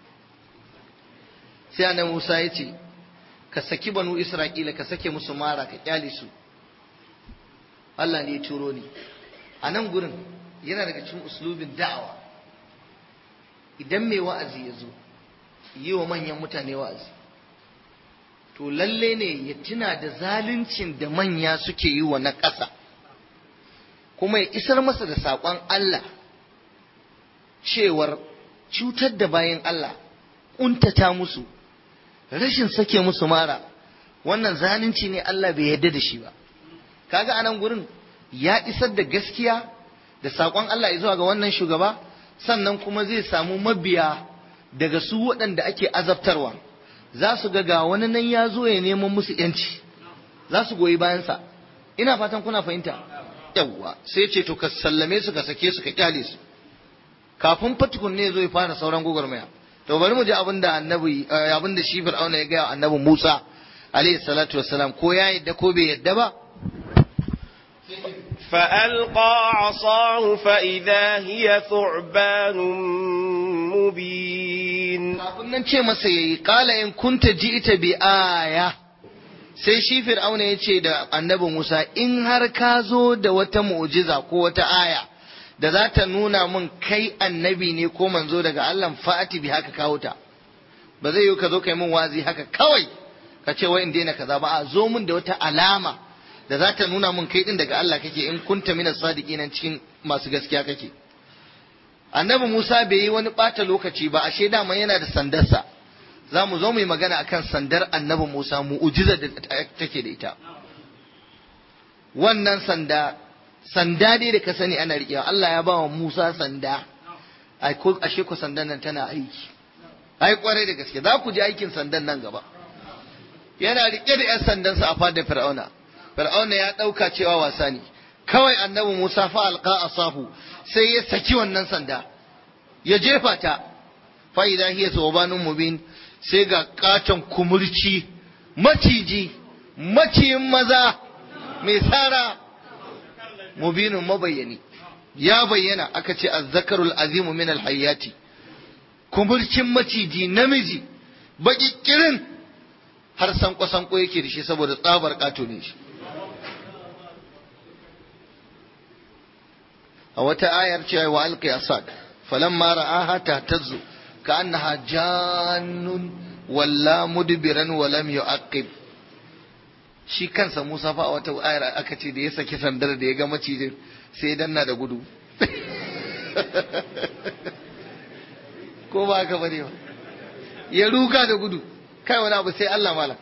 sai annabi Musa ya ce ka saki banu Isra'ila ka sake musu mara ka kyale su Allah ne ya turo ni a nan gurin yana daga cikin uslubin da'awa idan mai wa'azi ya zo yi wa manyan mutane wa'azi to lalle ne ya tuna da zaluncin da manya suke yi wa na ƙasa kuma ya isar masa da saƙon Allah cewar cutar da bayan Allah ƙuntata musu rashin sake musu mara wannan zalunci ne Allah bai yarda da shi ba kaga anan gurin ya isar da gaskiya da saƙon Allah ya zuwa ga wannan shugaba sannan kuma zai samu mabiya daga su waɗanda ake azabtarwa za su ga ga wani nan ya zo ya neman musu yanci za su goyi bayansa ina fatan kuna fahimta yawwa sai ce to ka sallame su ka sake su ka kyale su kafin fatukun ne zo ya fara sauran gwagwarmaya to bari mu ji abin da annabi abin da shi fir'auna ya ga annabi Musa alayhi salatu wassalam ko ya yadda ko bai yadda ba فألقى عصاه فإذا هي ثعبان مبين kafin nan ce masa yayi qala in kunta ji'ta bi aya sai shi fir'auna ya ce da annabi Musa in har ka zo da wata mu'jiza ko wata aya da za ta nuna mun kai annabi ne ko manzo daga Allah fa'ati bi haka kawo ta ba zai yi ka zo kai mun wazi haka kawai ka ce wai in daina kaza ba a zo mun da wata alama da za ta nuna mun kai din daga Allah kake in kunta mina sadiki nan cikin masu gaskiya kake annabi Musa bai yi wani ɓata lokaci ba ashe dama yana da sandarsa za mu zo mu yi magana akan sandar annabi Musa mu'ujizar da take da ita wannan sanda sanda dai da ka sani ana riƙewa Allah ya ba wa Musa sanda ashe ku sandan nan tana aiki ai kwarai da gaske za ku ji aikin sandan nan gaba yana riƙe da 'yan sandansa a fadar fir'auna fir'auna ya ɗauka cewa wasa ne kawai annabi Musa fa alqa asahu sai ya saki wannan sanda ya jefa ta fa idza hiya thawbanun mubin sai ga katon kumurci maciji maciyin maza mai tsara mubinun mabayyani ya bayyana aka ce azzakarul azimu min alhayyati kumurcin maciji namiji baki kirin har sanko sanko yake da shi saboda tsabar kato ne shi a wata ayar cewa wa alqi asad falamma ra'aha tahtazzu ka'annaha jannun walla mudbiran wa lam yu'aqib shi kansa Musa fa a wata ayar aka ce da ya saki sandar da ya ga macijin sai ya danna da gudu ko ba haka bane ba ya ruga da gudu kai wani abu sai Allah malam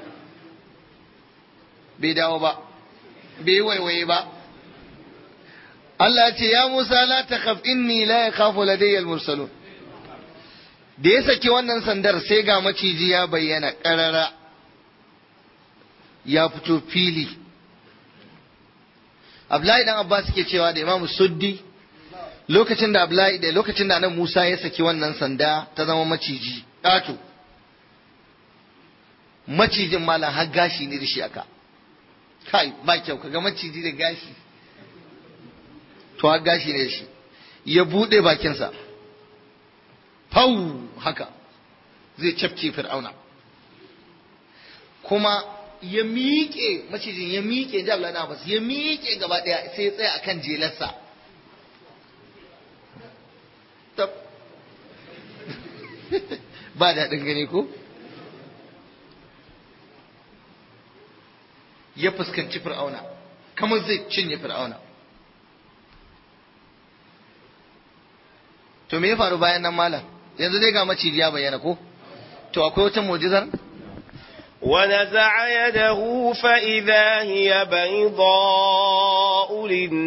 bai dawo ba bai waiwaye ba Allah ya ce ya Musa la takhaf inni la yakhafu ladayya al-mursalun da ya saki wannan sandar sai ga maciji ya bayyana ƙarara ya fito fili Abdullahi dan Abbas ke cewa da Imam Suddi lokacin da Abdullahi da lokacin da nan Musa ya saki wannan sanda ta zama maciji ƙato macijin malam har gashi ne da shi aka kai ba kyau kaga maciji da gashi to har gashi ne da shi ya buɗe bakinsa fau haka zai cafke fir'auna kuma ya miƙe macijin ya miƙe ji Allah na bas ya miƙe gaba ɗaya sai ya tsaya akan jelarsa tab ba daɗin gani ko ya fuskanci fir'auna kamar zai cinye fir'auna to me ya faru bayan nan malam yanzu dai ga maciji ya bayyana ko to akwai wata mu'jizar ونزع يده فإذا هي بيضاء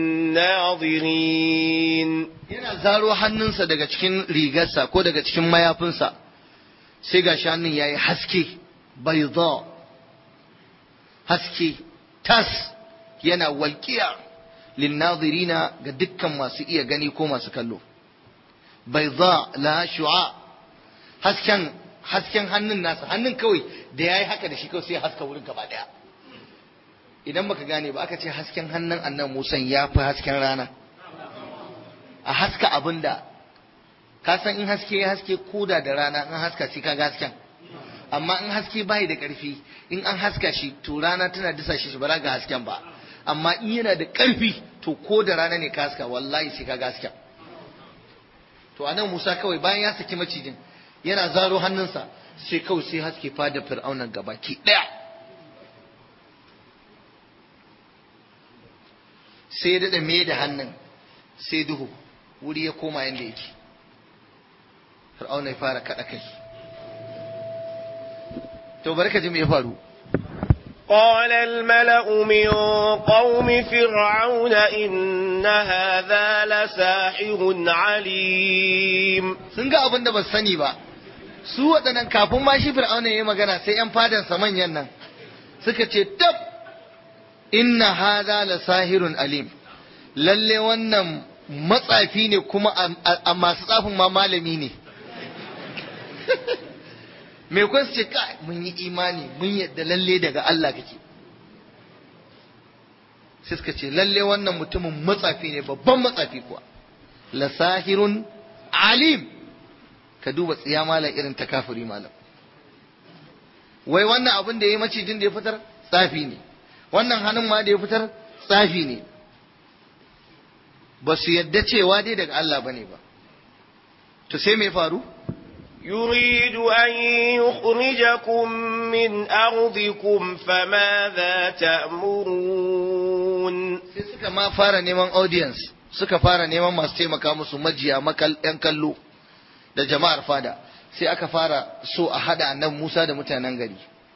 للناظرين yana zaro hannunsa daga cikin rigarsa ko daga cikin mayafinsa sai ga hannun yayi haske bayda haske tas yana walƙiya linnazirina ga dukkan masu iya gani ko masu kallo bayda la shu'a hasken hasken hannun nasa hannun kawai da yayi haka da shi kawai sai haska wurin gaba daya idan baka gane ba aka ce hasken hannun annan musan ya fi hasken rana a haska abinda ka san in haske ya haske koda da rana in haska shi kaga hasken amma in haske bai da karfi in an haska shi to rana tana disa shi ba za ga hasken ba amma in yana da karfi to ko da rana ne ka haska wallahi sai kaga hasken to anan Musa kawai bayan ya saki macijin yana zaro hannunsa sai kawai sai haske fada fir'aunan gabaki daya sai daɗa me da hannun sai duhu wuri ya koma yadda yake fir'auna ya fara kaɗa kai to bari ka ji me ya faru قال الملأ من قوم فرعون إن هذا لساحر عليم sun ga abin da ba su sani ba su waɗannan kafin ma shi fir'auna ya yi magana sai 'yan fadansa manyan nan suka ce tab inna hadha la sahirun alim lalle wannan matsafi ne kuma a masu tsafin ma malami ne me kun ce kai mun yi imani mun yadda lalle daga Allah kake sai suka ce lalle wannan mutumin matsafi ne babban matsafi kuwa la sahirun alim ka duba tsiya malam irin ta kafiri malam wai wannan abin da ya yi macijin da ya fitar tsafi ne wannan hannun ma da ya fitar tsafi ne ba su yadda cewa dai daga Allah ba ne ba to sai me faru يريد أن يخرجكم من أرضكم فماذا تأمرون sai suka ma fara neman audience suka fara neman masu taimaka musu majiya makal yan kallo da jama'ar fada sai aka fara so a hada annabi Musa da mutanen gari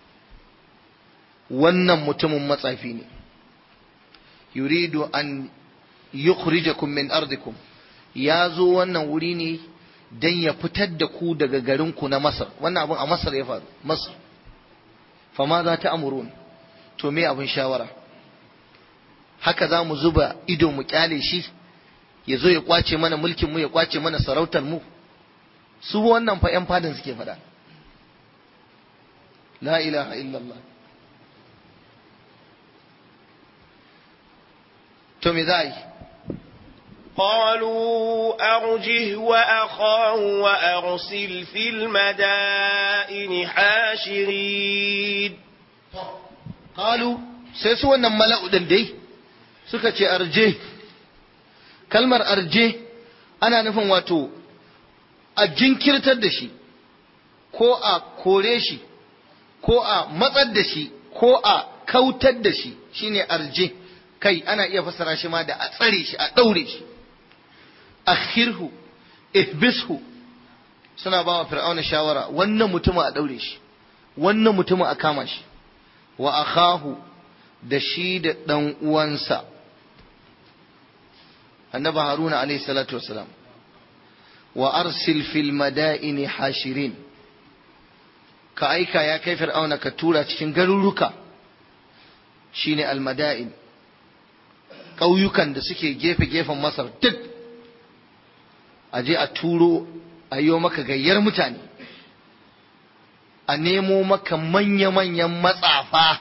wannan mutumin matsafi ne yuridu an yukhrijakum min ardikum ya zo wannan wuri ne dan ya fitar da ku daga garinku na Masar wannan abun a Masar ya faru Masar fama za ta amurun to me abin shawara haka za mu zuba ido mu kyale shi ya zo ya kwace mana mulkin mu ya kwace mana sarautar mu su wannan fa 'yan fadin suke faɗa la ilaha illallah to me za a yi قالوا أرجه وأخاه وأرسل في المدائن حاشرين qalu sai su wannan mala'u din dai suka ce arje kalmar arje ana nufin wato a jinkirtar da shi ko a kore shi ko a matsar da shi ko a kautar da shi shine arje kai ana iya fassara shi ma da a tsare shi a ɗaure shi akhirhu ihbishu suna ba wa fir'auna shawara wannan mutumin a daure shi wannan mutumin a kama shi wa akhahu da shi da dan uwansa annabi haruna alayhi salatu wassalam wa arsil fil madaini hashirin ka aika ya kai fir'auna ka tura cikin garuruka shine almada'in ƙauyukan da suke gefe-gefen masar duk a je a turo a yi maka gayyar mutane a nemo maka manya-manyan matsafa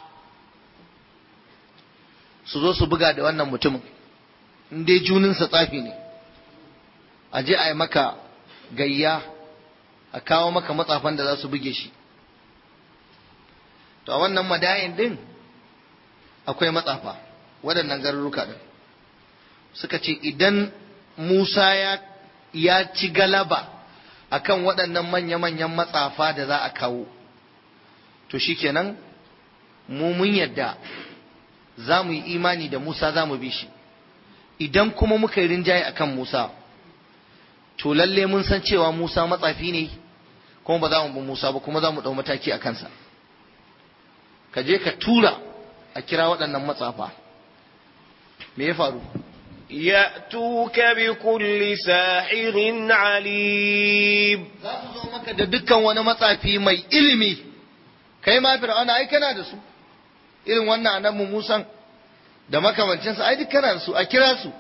su zo su buga da wannan mutumin in dai juninsa tsafi ne a je a yi maka gayya a kawo maka matsafan da za su buge shi to a wannan madayin din akwai matsafa waɗannan garuruka din suka ce idan Musa ya, ya ci galaba akan waɗannan manya-manyan matsafa da za a kawo to shikenan mu mun yadda za mu yi imani da Musa za mu bi shi idan kuma muka yi rinjaye akan Musa to lalle mun san cewa Musa matsafi ne kuma ba za mu bi Musa ba kuma za mu ɗau mataki a kansa ka je ka tura a kira waɗannan matsafa me ya faru يأتوك بكل ساحر عليم za su zo maka da dukkan wani matsafi mai ilimi kai ma fir'auna ai kana da su irin wannan annabi Musan da makamancinsa ai duk kana da su a kira su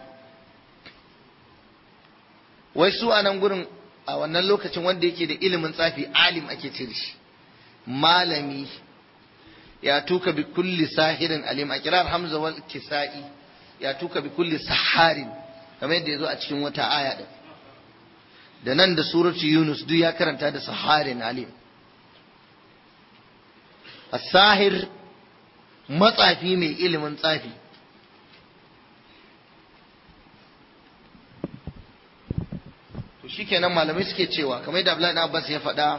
wai su a nan gurin a wannan lokacin wanda yake da ilimin tsafi alim ake ce da shi malami ya tuka bi kulli sahirin alim a kirar hamza wal kisa'i ya tuka bi kulli saharin kamar yadda ya zo a cikin wata aya din da nan da suratu yunus duk ya karanta da saharin alim as-sahir matsafi mai ilimin tsafi to shikenan malamai suke cewa kamar da Abdullahi Abbas ya faɗa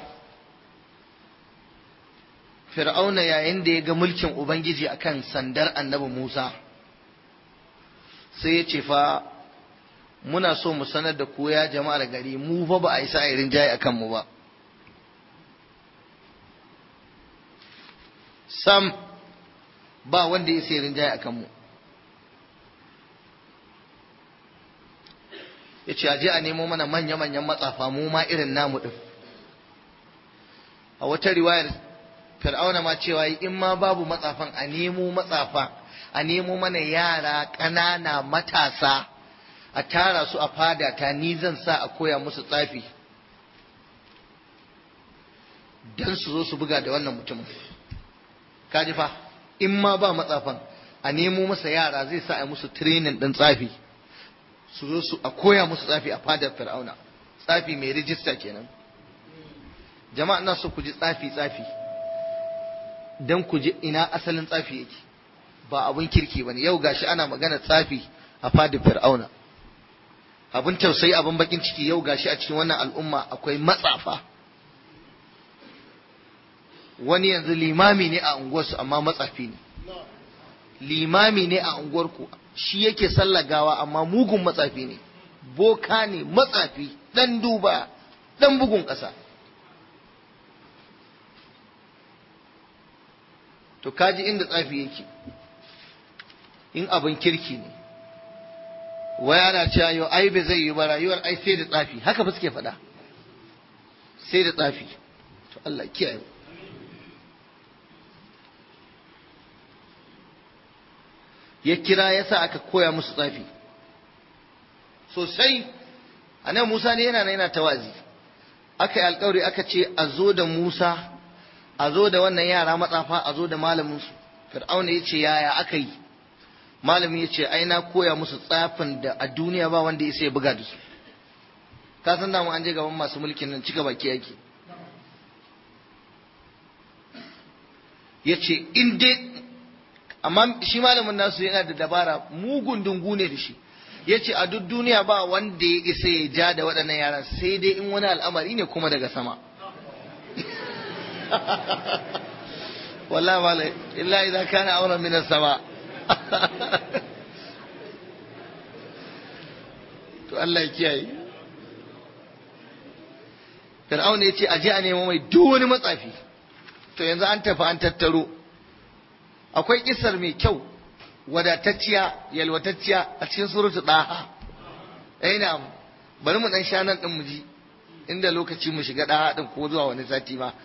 Fir'auna yayin da ya ga mulkin Ubangiji akan sandar annabi Musa sai ya ce fa muna so mu sanar da ku ya jama'ar gari mu fa ba a yi sa'irin jaye akan mu ba sam ba wanda ya sai rinjaye akan mu ya ce aje a nemo mana manya-manyan matsafa mu ma irin namu ɗin a wata riwayar fir'auna ma cewa in ma babu matsafan a nemo matsafa a nemo mana yara ƙanana matasa a tara su a fada ta ni zan sa a koya musu tsafi don su zo su buga da wannan mutumin kaji fa in ma ba matsafan a nemo masa yara zai sa a musu training ɗin tsafi su zo su a koya musu tsafi a fadar fir'auna tsafi mai rijista kenan jama'a ina so ku ji tsafi tsafi dan ku ji ina asalin tsafi yake ba abun kirki bane yau gashi ana magana tsafi a fadar fir'auna abun tausayi abun bakin ciki yau gashi a cikin wannan al'umma akwai matsafa wani yanzu limami ne a unguwarsu amma matsafi ne limami ne a unguwarku shi yake sallagawa amma mugun matsafi ne boka ne matsafi dan duba dan bugun ƙasa to kaji inda tsafi yake in abin kirki ne wai ana cewa yau ai bai zai yi ba rayuwar ai sai da tsafi haka ba suke faɗa sai da tsafi to Allah kiyaye ya kira ya sa aka koya musu tsafi sosai a nan musa ne yana yana tawazi aka yi alkawari aka ce a zo da musa a zo da wannan yara matsafa a zo da malaminsu fir'auna ya ce yaya aka yi malamin ya ce ai na koya musu tsafin da a duniya ba wanda ya sai buga da su ka san damu an je gaban masu mulkin nan cika baki yake ya ce in dai amma shi malamin nasu yana da dabara mugun dungu ne da shi ya ce a duk duniya ba wanda ya isa ya ja da waɗannan yaran sai dai in wani al'amari ne kuma daga sama wallahi malai illa idan kana auren min sama to Allah ya kiyaye fir'auna ya ce a je a nemo mai duk wani matsafi to yanzu an tafi an tattaro akwai kisar mai kyau wadatacciya yalwatacciya a cikin surutu daha eh na bari mu dan sha nan din mu ji inda lokaci mu shiga daha din ko zuwa wani sati ma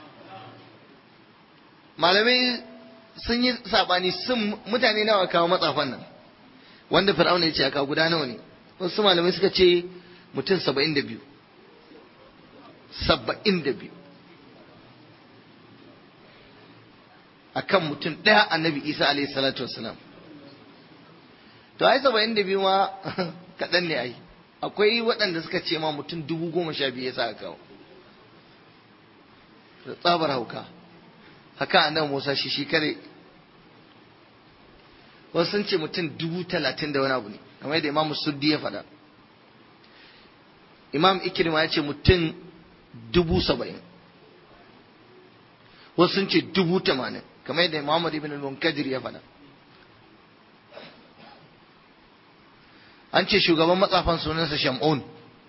malamai sun yi sabani sun mutane nawa kawo matsafan nan wanda fir'auna ya ce aka guda nawa ne wasu malamai suka ce mutum saba'in da biyu saba'in da biyu a kan mutum ɗaya annabi isa alaihi salatu wasalam to ai saba'in da biyu ma kaɗan ne ai akwai waɗanda suka ce ma mutum dubu goma sha biyu ya sa kawo da tsabar hauka haka annabi musa shi shi kare wasu sun ce mutum dubu talatin da wani abu ne kamar yadda imam suddi ya faɗa imam ikirma ya ce mutum dubu saba'in wasu sun ce dubu tamanin kamar yadda muhammad ibn al-munkadir ya faɗa an ce shugaban matsafan sunansa shamun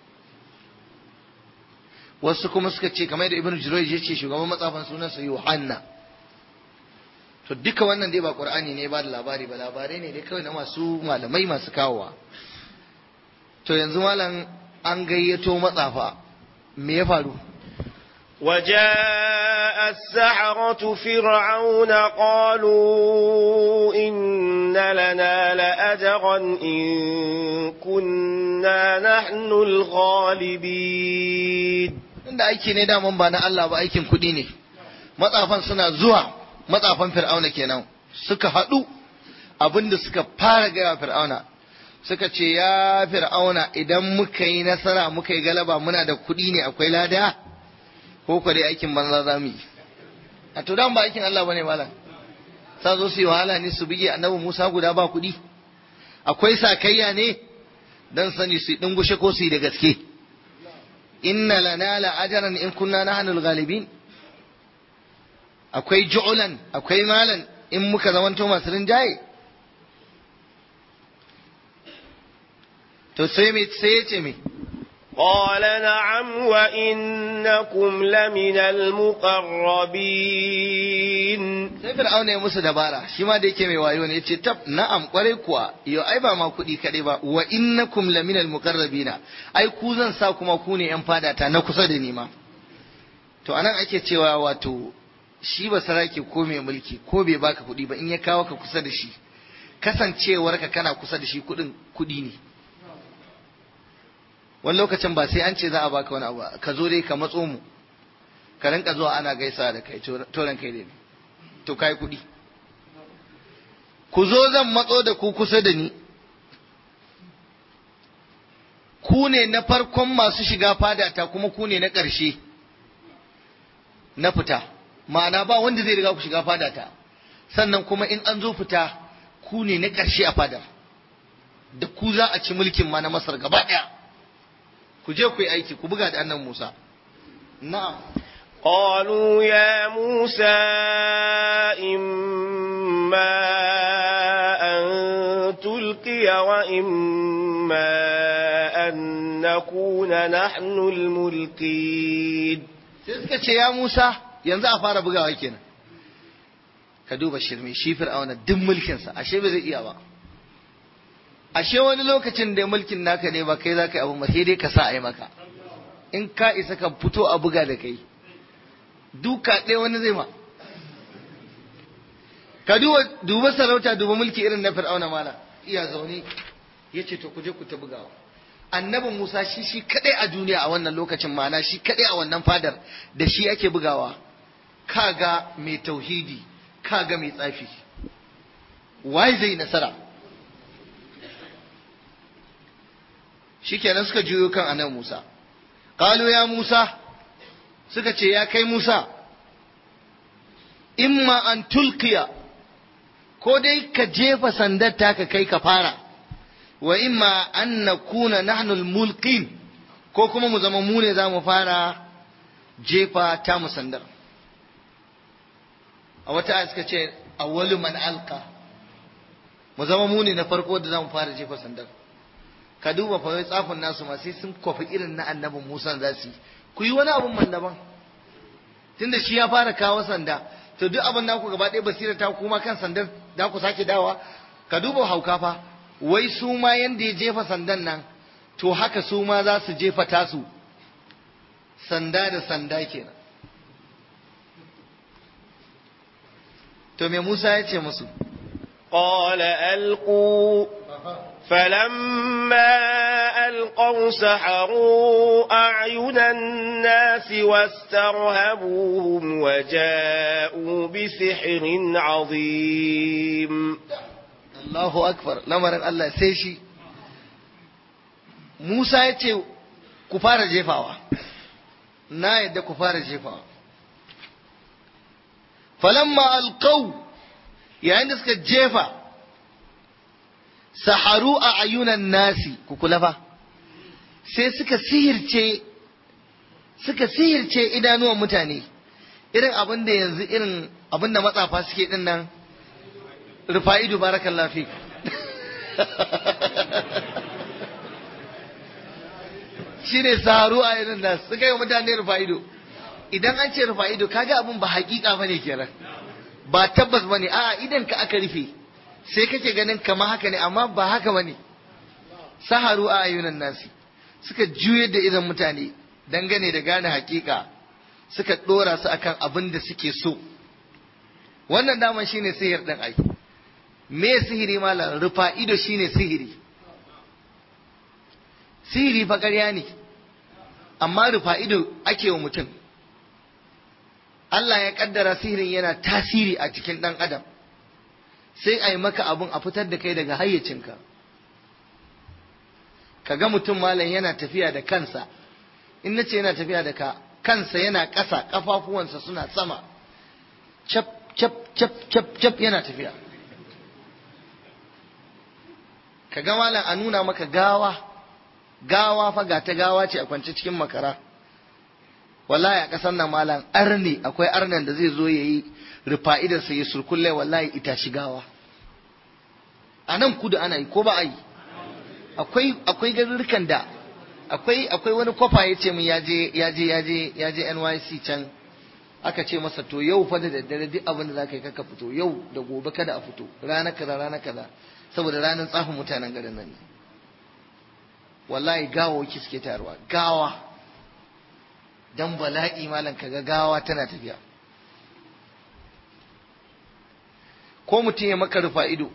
wasu kuma suka ce kamar yadda ibn jurayj ya ce shugaban matsafan sunansa yohanna to duka wannan dai ba qur'ani ne ba da labari ba labarai ne dai kawai na masu malamai masu kawowa to yanzu malam an gayyato matsafa me ya faru وجاء السحرة فرعون قالوا إن لنا لأجرا إن كنا نحن الغالبين inda aiki ne daman ba na Allah ba aikin kuɗi ne matsafan suna zuwa matsafan fir'auna kenan suka haɗu abinda suka fara gaya fir'auna suka ce ya fir'auna idan muka yi nasara muka yi galaba muna da kuɗi ne akwai lada ko kwa dai aikin banza za mu yi a to dan ba aikin Allah bane malam sa zo su yi wahala ne su bige annabi Musa guda ba kuɗi akwai sakayya ne dan sani su dingushe ko su yi da gaske inna lana la ajran in kunna nahnul ghalibin akwai ju'ulan akwai malan in muka zamanto masu rinjaye to sai me sai ya ce me قال نعم وإنكم لمن المقربين sai fir'auna ya musu dabara shi ma da yake mai wayo ne yace tab na'am kwarai kuwa yo ai ba ma kuɗi kaɗai ba wa innakum laminal muqarrabina ai ku zan sa kuma ku ne yan fadata na kusa da ni ma to anan ake cewa wato shi ba sarake ko mai mulki ko bai baka kuɗi ba in ya kawo ka kusa da shi kasancewarka kana kusa da shi kuɗin kuɗi ne wani lokacin ba sai an ce za a baka wani abu ka zo dai ka matso mu ka rinka zuwa ana gaisa da kai toran kai dai to kai kuɗi ku zo zan matso da ku kusa da ni ku ne na farkon masu shiga fadata kuma ku ne na ƙarshe na fita ma'ana ba wanda zai riga ku shiga fadata sannan kuma in an zo fita ku ne na ƙarshe a fadar da ku za a ci mulkin ma na masar gaba ɗaya ku je ku yi aiki ku buga da annan Musa na'am قالوا يا موسى إما أن تلقي وإما أن نكون نحن الملقين sai suka ce ya Musa yanzu a fara bugawa kenan ka duba shirme shi fir'auna duk mulkinsa ashe bai zai iya ba ashe wani lokacin da mulkin naka ne ba kai za ka yi abu sai dai ka sa a yi maka in ka isa ka fito a buga da kai duka ɗaya wani zai ma ka duba duba sarauta duba mulki irin na fir'auna mala iya zaune ya ce to ku je ku ta bugawa annabi musa shi shi kadai a duniya a wannan lokacin mana shi kadai a wannan fadar da shi ake bugawa kaga mai tauhidi kaga mai tsafi wai zai nasara shikenan suka juyo kan annabi Musa qalu ya Musa suka ce ya kai Musa imma an tulqiya ko dai ka jefa sandar taka kai ka fara wa imma an nakuna nahnu mulqin ko kuma mu zama mu ne za mu fara jefa ta mu sandar a wata aya suka ce awwalu man alqa mu zama mu ne na farko da za mu fara jefa sandar ka duba fa wai tsafin nasu ma sai sun kwafi irin na annabin Musa za su yi ku yi wani abun man daban tunda shi ya fara kawo sanda to duk abin da ku gaba ɗaya basira ta kuma kan sandar da ku sake dawa ka duba hauka fa wai su ma yanda ya jefa sandan nan to haka su ma za su jefa tasu sanda da sanda kenan to me Musa ya ce musu قال ألقوا فلما ألقوا سحروا أعين الناس واسترهبوهم وجاءوا بسحر عظيم Allahu akbar lamarin Allah sai shi Musa ya ce ku fara jefawa na yadda ku fara jefawa falamma alqaw yayin da suka jefa saharu a ayunan nasi ku kula fa sai suka sihirce suka sihirce idanuwan mutane irin abin da yanzu irin abin da matsafa suke din nan rufa'idu barakallahu fik shine saharu a ayunan nasi suka yi mutane rufa'idu idan an ce rufa'idu kaga abin ba hakika bane kenan ba tabbas bane a'a idan ka aka rufe sai kake ganin kama haka ne amma ba haka bane saharu a ayunan nasi suka juyar da idan mutane dangane da gane hakika suka dora su akan abin da suke so wannan daman shine sihir din ai me sihiri malam rufa ido shine sihiri sihiri fa ƙarya ne amma rufa ido ake wa mutum Allah ya kaddara sihirin yana tasiri a cikin ɗan adam sai a yi maka abun a fitar da kai daga hayyacinka ka ga mutum malam yana tafiya da kansa in na ce yana tafiya da ka kansa yana ƙasa ƙafafuwansa suna sama cap cap cap cap cap yana tafiya ka ga malam a nuna maka gawa gawa fa ga ta gawa ce a kwance cikin makara wallahi a ƙasar nan malam arne akwai arnan da zai zo ya yi rufa'idarsa ya surkulle wallahi ita shigawa a nan kudu ana yi ko ba a yi akwai akwai garurrukan da akwai akwai wani kwafa ya ce min yaje yaje yaje yaje NYC can aka ce masa to yau fa da daddare duk abin da zaka yi kaka fito yau da gobe kada a fito rana kaza rana kaza saboda ranar tsafin mutanen garin nan ne wallahi gawa waki suke taruwa gawa dan bala'i malam kaga gawa tana tafiya ko mutum ya maka rufa ido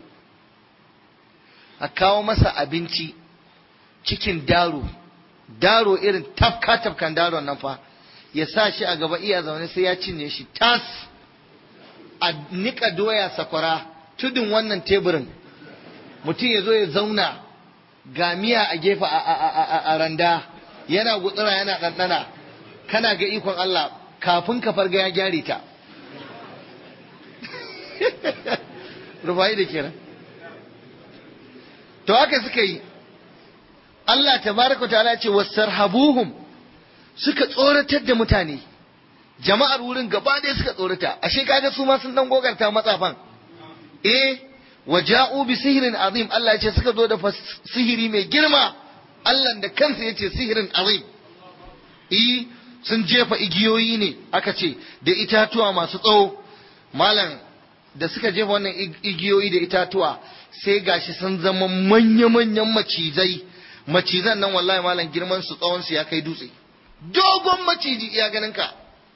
a kawo masa abinci cikin daro daro irin tafka tafkan daron nan fa ya sa shi a gaba iya zaune sai ya cinye shi tas a nika doya sakwara tudun wannan teburin mutum ya zo ya zauna ga miya a gefe a randa yana gutsura yana ɗanɗana kana ga ikon Allah kafin ka farga ya gyare ta rufayi da kiran to haka suka yi Allah tabaraka ta'ala ce wasarhabuhum suka tsoratar da mutane jama'ar wurin gaba ɗaya suka tsorata ashe kaga su ma sun dan gogarta matsafan eh waja'u bi sihirin azim Allah ya ce suka zo da sihiri mai girma Allah da kansa ya ce sihirin azim eh sun jefa igiyoyi ne aka ce da itatuwa masu tsawo malam da suka jefa wannan igiyoyi da itatuwa sai gashi sun zama manya-manyan macizai macizan nan wallahi malam girman su tsawon su ya kai dutse dogon maciji iya ganin ka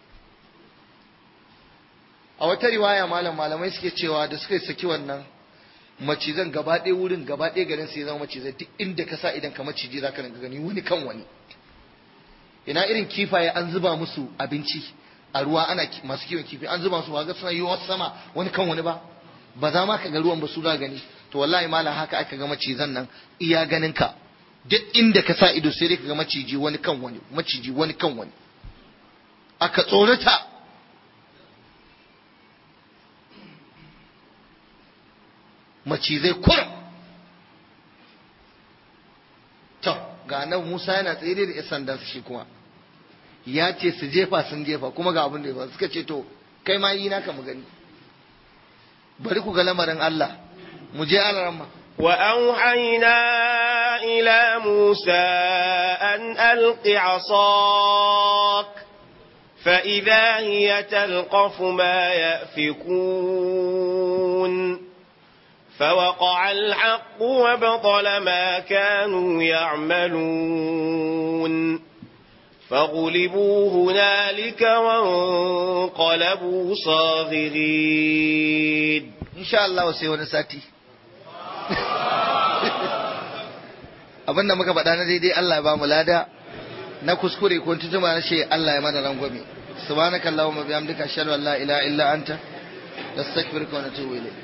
a wata riwaya malam malamai suke cewa da suka saki wannan macizan gaba ɗaya wurin gaba ɗaya garin su ya zama macizai duk inda ka sa idan ka maciji za ka gani wani kan wani ina irin kifaye an zuba musu abinci a ruwa ana masu kiwon kifi an zuba musu ba ga suna yi wasu sama wani kan wani ba ba za ma ka ga ruwan ba su za gani to wallahi malam haka aka ga macizan nan iya ganin ka duk inda ka sa ido sai dai ka ga maciji wani kan wani maciji wani kan wani aka tsorata macizai kurum to ga nan Musa yana tsaye da yan sandan shi kuma ya ce su jefa sun jefa kuma ga abin da ya suka ce to kai ma yi naka mu gani bari ku ga lamarin Allah mu je alaramma وأوحينا إلى موسى أن ألق عصاك فإذا هي تلقف ما يأفكون فوقع الحق وبطل ما كانوا يعملون فغلبوا هنالك وانقلبوا صاغرين إن شاء الله sai wani sati abinda muka faɗa na daidai Allah ya ba mu lada na kuskure ko tutuma na shi Allah ya mana rangwame subhanaka allahumma bihamdika ashhadu an la ilaha illa anta nastaghfiruka wa natubu ilayk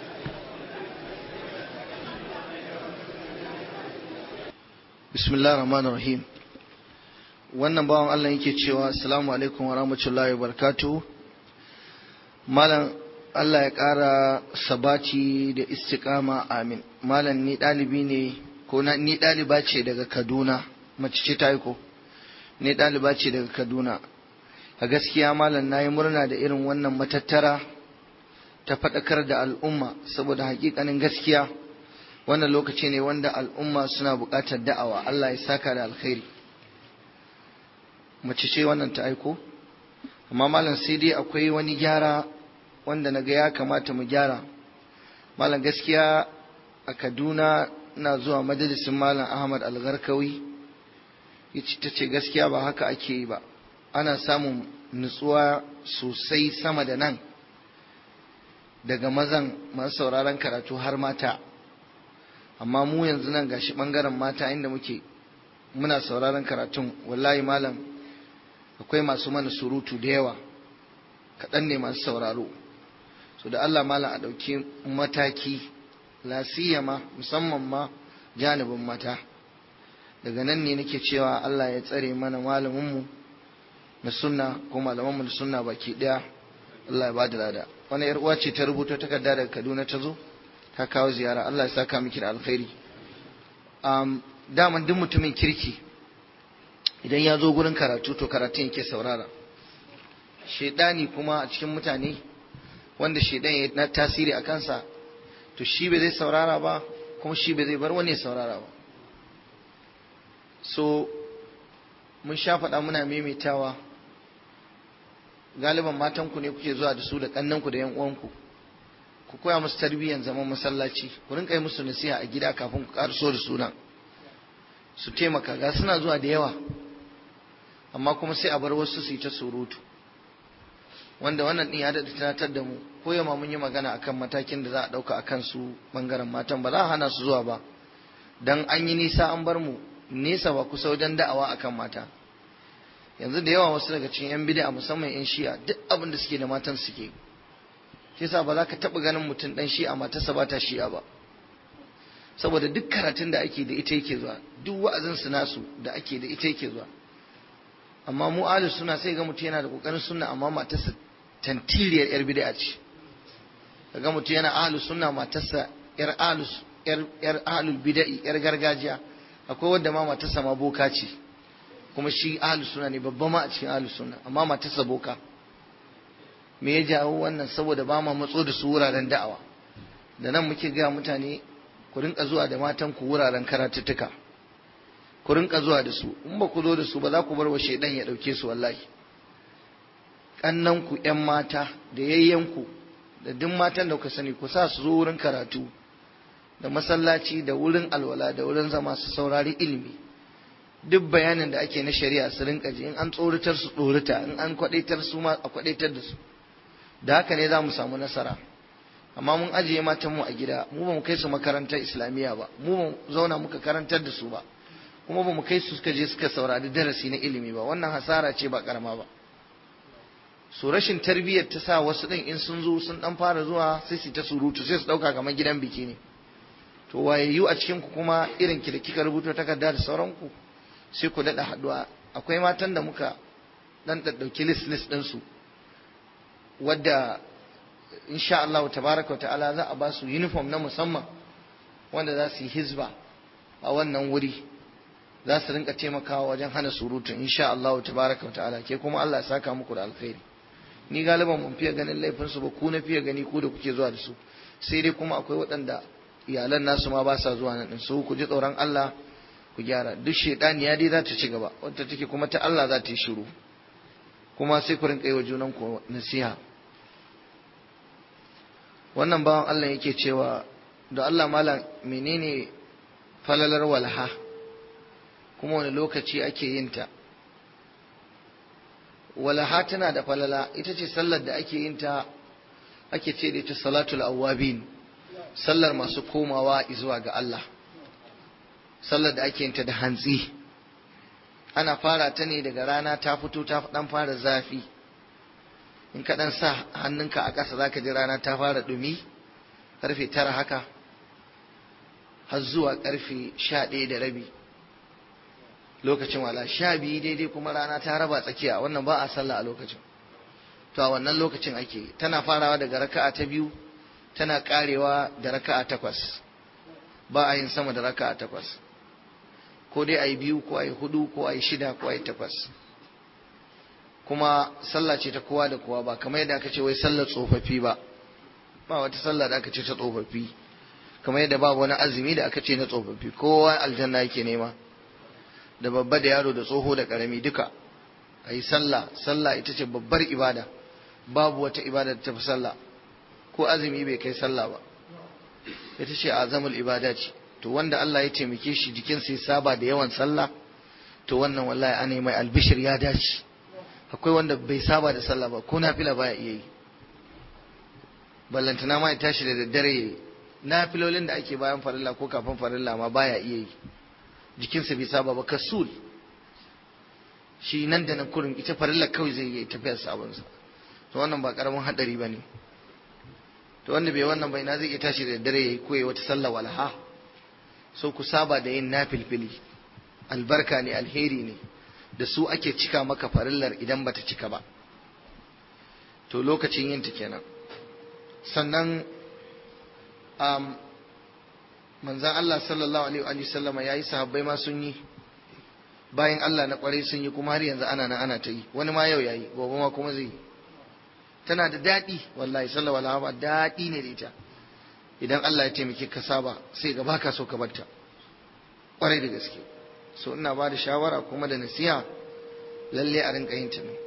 bismillahir rahmanir rahim wannan bawan Allah yake cewa assalamu alaikum wa rahmatullahi wa barakatuh malam Allah ya ƙara sabati da istiqama amin malam ni ɗalibi ne ko ni ɗaliba ce daga Kaduna mace ce ta yi ko ni ɗaliba ce daga Kaduna a gaskiya malam na yi murna da irin wannan matattara ta faɗakar da al'umma saboda hakikanin gaskiya wannan lokaci ne wanda al'umma suna buƙatar da'awa Allah ya saka da alkhairi mace ce wannan ta aiko amma malam sai dai akwai wani gyara wanda na ga ya kamata mu gyara malam gaskiya a kaduna na zuwa majalisin malam ahmad algarkawi ta ce gaskiya ba haka ake yi ba ana samun nutsuwa sosai sama da nan daga mazan masu sauraron karatu har mata amma mu yanzu nan gashi bangaren mata inda muke muna sauraron karatun wallahi malam akwai masu mana surutu da yawa kaɗan ne masu sauraro so da Allah malam a ɗauki mataki lasiyama musamman ma janibin mata daga nan ne nake cewa Allah ya tsare mana malaminmu na sunna ko malamanmu na sunna baki ɗaya Allah ya ba da lada wani yar uwa ce ta rubuta takarda daga Kaduna ta zo ta kawo ziyara Allah ya saka miki da alkhairi um, daman duk mutumin kirki idan ya zo gurin karatu to karatun yake saurara shaidani kuma a cikin mutane wanda shaidan ya na tasiri a kansa to shi bai zai saurara ba kuma shi bai zai bar wani ya saurara ba so mun sha faɗa muna maimaitawa galiban matanku ne kuke zuwa da su da ƙannanku da 'yan uwanku ku koya musu tarbiyyar zaman masallaci ku rinka yi musu nasiha a gida kafin ku ƙaraso da sunan su taimaka ga suna zuwa da yawa amma kuma sai a bar wasu su yi ta surutu wanda wannan din ya daɗa tunatar da mu ko yamma mun yi magana akan matakin da za a ɗauka akan su ɓangaren matan ba za a hana su zuwa ba dan an yi nisa an bar mu nesa ba kusa wajen da'awa akan mata yanzu da yawa wasu daga cikin yan bid'a musamman yan shi'a duk abin da suke da matan suke shi yasa ba za ka taɓa ganin mutum ɗan shi'a matarsa ba ta shi'a ba saboda duk karatun da ake da ita yake zuwa duk wa'azin su nasu da ake da ita yake zuwa amma mu ahlus suna sai ga mutum yana da kokarin sunna amma matarsa tantiriyar yar bid'a ce kaga mutum yana ahlus sunna matarsa yar ahlus yar yar ahlul bid'i yar gargajiya akwai wanda ma matarsa ma boka ce kuma shi ahlus sunna ne babba ma a cikin ahlus sunna amma matarsa boka me ya jawo wannan saboda ba ma matso da su wuraren da'awa da nan muke ga mutane ku rinka zuwa da matan ku wuraren karatuttuka ku rinka zuwa da su in ba ku zo da su ba za ku bar wa shaidan ya dauke su wallahi kannan ku ƴan mata da yayyan ku da duk matan da ku sani ku sa su zo wurin karatu da masallaci da wurin alwala da wurin zama su saurari ilimi duk bayanin da ake na shari'a su rinka ji in an tsoratar su tsorata in an kwadaitar su ma a kwadaitar da su da haka ne za mu samu nasara amma mun ajiye matanmu a gida mu ba mu kai su makarantar islamiyya ba mu ba zauna muka karantar da su ba kuma ba mu kai su suka je suka saurari darasi na ilimi ba wannan hasara ce ba karama ba su rashin tarbiyyar ta sa wasu ɗin in sun zo sun ɗan fara zuwa sai su ta surutu sai su ɗauka kamar gidan biki ne to wayayyu a cikin ku kuma irin ki da kika rubuta takarda da sauranku sai ku daɗa haɗuwa akwai matan da muka ɗan ɗauki list list ɗinsu wadda insha Allah tabaraka wa ta'ala za a ba su uniform na musamman wanda za su yi hizba a wannan wuri za su rinka taimakawa wajen hana surutu insha Allah tabaraka wa ta'ala ke kuma Allah ya saka muku da alkhairi ni galiban mun fiye ganin laifin su ba ku na fiye gani ku da kuke zuwa da su sai dai kuma akwai waɗanda iyalan nasu ma ba sa zuwa nan su ku ji tsoron Allah ku gyara duk shaidaniya dai za ta ci gaba wadda take kuma ta Allah za ta yi shiru kuma sai ku rinka yi wa junan ku nasiha wannan bawan Allah yake cewa da Allah malam menene falalar walha kuma wani lokaci ake yin ta walaha tana da falala ita ce sallar da ake yin ta ake ce da ita salatul awwabin sallar masu komawa zuwa ga Allah sallar da ake yin ta da hantsi ana fara ta ne daga rana ta fito ta dan fara zafi in ka dan sa hannunka a ƙasa zaka ji rana ta fara dumi karfe tara haka har zuwa karfe sha ɗaya da rabi lokacin wala sha biyu daidai kuma rana ta raba tsakiya wannan ba a sallah a lokacin to a wannan lokacin ake tana farawa daga raka'a ta biyu tana karewa da raka'a takwas ba a yin sama da raka'a takwas ko dai a yi biyu ko a yi hudu ko a yi shida ko a yi takwas kuma sallah ce ta kowa da kowa ba kamar yadda aka ce wai sallar tsofaffi ba ba wata sallah da aka ce ta tsofaffi kamar yadda babu wani azumi da aka ce na tsofaffi kowa aljanna yake nema da babba da yaro da tsoho da karami duka a yi sallah sallah ita ce babbar ibada babu wata ibada da tafi sallah ko azumi bai kai sallah ba ita ce azamul ibada ce to wanda Allah ya taimake shi jikinsa ya saba da yawan sallah to wannan wallahi ana mai albishir ya dace akwai wanda bai saba da sallah ba ko nafila baya iya yi ballantana ma ya tashi da daddare nafilolin da ake bayan farilla ko kafin farilla ma baya iya yi jikinsa bai saba ba kasul shi nan da nan kurin ita farilla kawai zai yi tafiyar sabonsa to wannan ba karamin hadari ba ne to wanda bai wannan bai na zai iya tashi da dare yayi koyi wata sallah walha so ku saba da yin nafilfili albarka ne alheri ne da su ake cika maka farillar idan bata cika ba to lokacin yin ta kenan sannan um, manzan Allah sallallahu alaihi wa sallama yayi sahabbai ma sun yi bayan Allah na kwarai sun yi kuma har yanzu ana nan ana ta yi wani ma yau yayi gobe ma kuma zai yi tana da daɗi wallahi sallallahu alaihi wa daɗi ne da ita idan Allah ya taimake ka saba sai ga baka so ka barta kwarai da gaske so ina ba da shawara kuma da nasiha lalle a rinka yin ta ne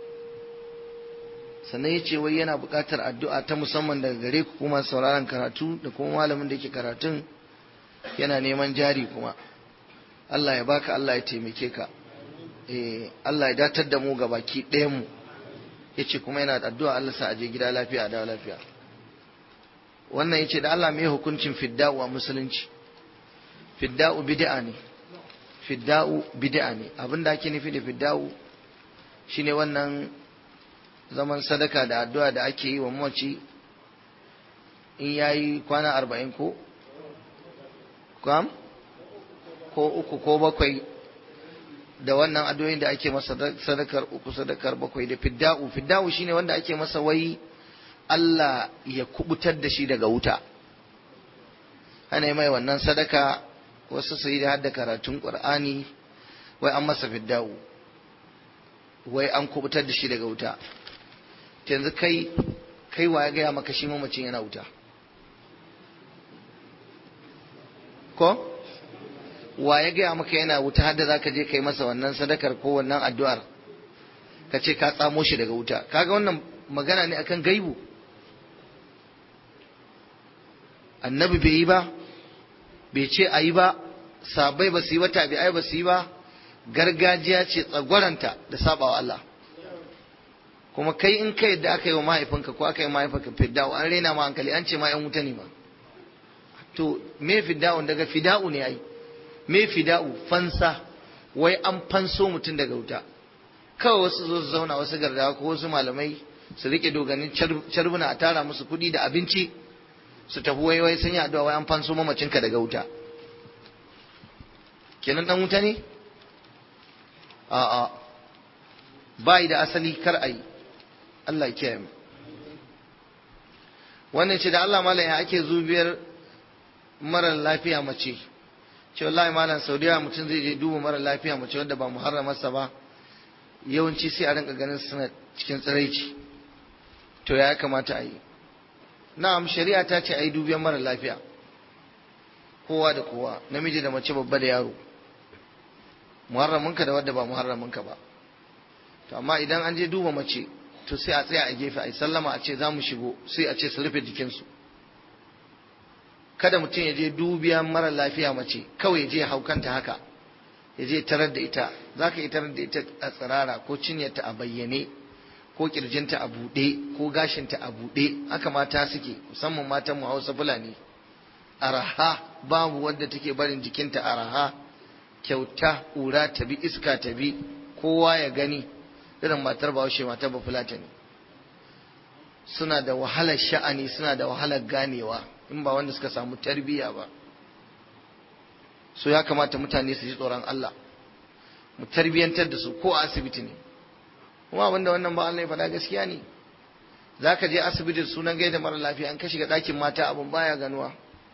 sannan ya ce wai yana buƙatar addu'a ta musamman daga gare ku kuma sauraron karatu da kuma malamin da yake karatun yana neman jari kuma Allah ya baka Allah ya taimake ka eh Allah ya datar da mu ga baki ɗayan mu yace kuma yana da addu'a Allah sa aje gida lafiya a dawo lafiya wannan yace da Allah mai hukuncin fidda'u a musulunci fidda'u bid'a ne fidda'u bid'a ne abinda ake nufi da fidda'u shine wannan zaman sadaka da addu'a da ake yi wa mamaci in yayi kwana arba'in ko kam ko uku ko bakwai da wannan addu'o'in da ake masa sadakar uku sadakar bakwai da fidda'u fidda'u shine wanda ake masa wai Allah ya kubutar da shi daga wuta ana mai wannan sadaka wasu su yi da hadda karatun qur'ani wai an masa fidda'u wai an kubutar da shi daga wuta yanzu kai kai wa ya gaya maka shi mamacin yana wuta ko wa ya gaya maka yana wuta har da za ka je kai masa wannan sadakar ko wannan addu'ar ka ce ka tsamo shi daga wuta kaga wannan magana ne akan gaibu annabi bai yi ba bai ce a yi ba sabai ba su yi ba tabi'ai ba su yi ba gargajiya ce tsagwaranta da sabawa Allah kuma kai in kai yadda aka yi wa mahaifinka ko aka yi mahaifinka fidda'u an rena ma hankali an ce ma yan wuta ne ma to me fidda'u daga fida'u ne ai me fida'u fansa wai an fanso mutum daga wuta kawai wasu zo su zauna wasu gardawa ko wasu malamai su rike doganin carbuna a tara musu kuɗi da abinci su tafi wai wai sun yi addu'a wai an fanso mamacinka daga wuta kenan dan wuta ne a'a bai da asali kar a yi Allah kiyaye mu wannan ce da Allah malam ya ake zubiyar mara lafiya mace ce wallahi malam saudiya mutum zai je duba mara lafiya mace wanda ba muharramarsa ba yawanci sai a rinka ganin suna cikin tsiraici to ya kamata a yi na'am shari'a ta ce a yi dubiyan mara lafiya kowa da kowa namiji da mace babba da yaro muharraminka da wadda ba muharraminka ba to amma idan an je duba mace to sai a tsaya a gefe a yi sallama a ce za mu shigo sai a ce su rufe jikinsu kada mutum ya je dubiya mara lafiya mace kawai ya je ya haukanta haka ya je tarar da ita za ka yi tarar da ita a tsirara ko cinyarta a bayyane ko kirjinta a buɗe ko gashinta a buɗe haka mata suke musamman matan mu hausa fulani araha babu wadda take barin jikinta araha kyauta ƙura ta bi iska ta bi kowa ya gani irin matar bahaushe matar ba fulata ne suna da wahalar sha'ani suna da wahalar ganewa in ba wanda suka samu tarbiyya ba so ya kamata mutane su ji tsoron Allah mu tarbiyyantar da su ko a asibiti ne kuma abinda wannan ba Allah ya faɗa gaskiya ne za ka je asibiti da sunan gaida mara lafiya an ka shiga ɗakin mata abin baya ganuwa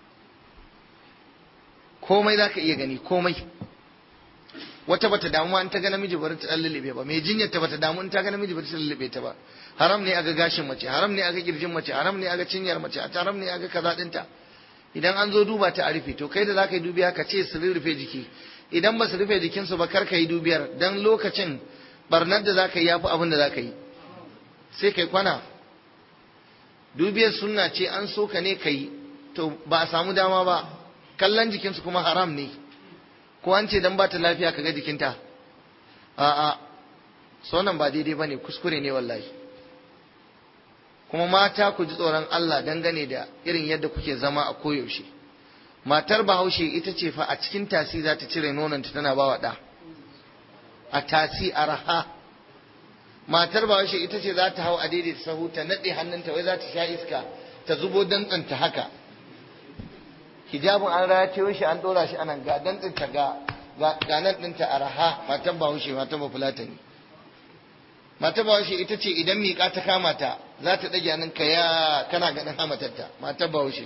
komai za ka iya gani komai wata bata damu an ta ga namiji bari ta lullube ba mai jinyar ta bata damu in ta ga namiji bari ta lullube ta ba haram ne aga gashin mace haram ne aga kirjin mace haram ne aga cinyar mace haram ne aga kaza dinta idan an zo duba ta a rufe to kai da za ka yi dubiya ka ce su rufe jiki idan ba su rufe jikinsu ba kar ka yi dubiyar dan lokacin barnar da za ka yi yafi abin da za ka yi sai kai kwana dubiyar sunna ce an so ka ne ka yi to ba a samu dama ba kallon jikinsu kuma haram ne ko an ce dan ba ta lafiya ka ga jikinta a'a sonan ba daidai ba ne kuskure ne wallahi kuma mata ku ji tsoron Allah dangane da irin yadda kuke zama a koyaushe matar bahaushe ita ce fa a cikin tasi za ta cire nonanta tana ba wa ɗa a tasi a raha matar bahaushe ita ce za ta hau a daidaita sahu ta naɗe hannunta wai za ta sha iska ta zubo dantsanta haka hijabin an ratayo shi an ɗora shi anan ga dantsanta ga ga nan ɗinta a raha matar bahaushe matar bafulata ne matar bahaushe ita ce idan miƙa ta kama ta za ta ɗage hannun ka ya kana ganin hamatarta matar bahaushe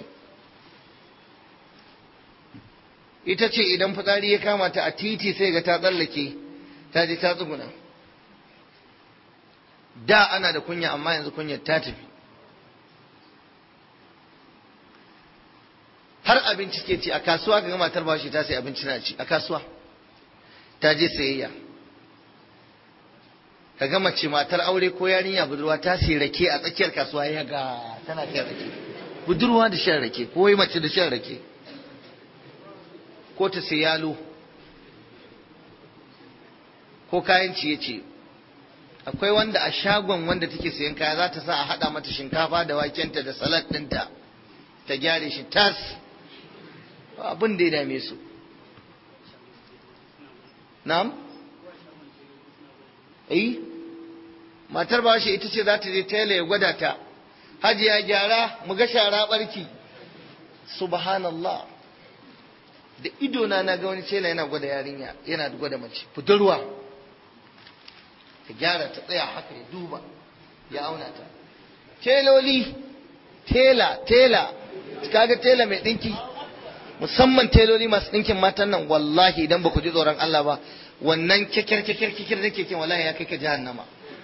ita ce idan fitsari ya kama ta a titi sai ga ta tsallake ta je ta tsuguna da ana da kunya amma yanzu kunyar ta tafi har abinci ke ci a kasuwa ga matar bashi ta sai abinci na ci a kasuwa ta je sayayya ka ga mace matar aure ko yarinya budurwa ta sai rake a tsakiyar kasuwa ya ga tana shan rake budurwa da shan rake ko wai mace da shan rake ko ta sai yalo ko kayan ciye-ciye akwai wanda a shagon wanda take sayan kaya za ta sa a haɗa mata shinkafa da wakenta da salad ɗinta ta gyare shi tas abin da ya dame su na'am eh matar ba shi ita ce za ta je tela ya gwada ta hajiya gyara mu ga shara barki subhanallah da idona na ga wani tela yana gwada yarinya yana gwada mace budurwa ta gyara ta tsaya haka ya duba ya auna ta teloli tela tela kaga tela mai dinki musamman teloli masu dinkin matan nan wallahi idan ba ku ji tsoron Allah ba wannan kekir kekir kekir da keken wallahi ya kai ka jahannama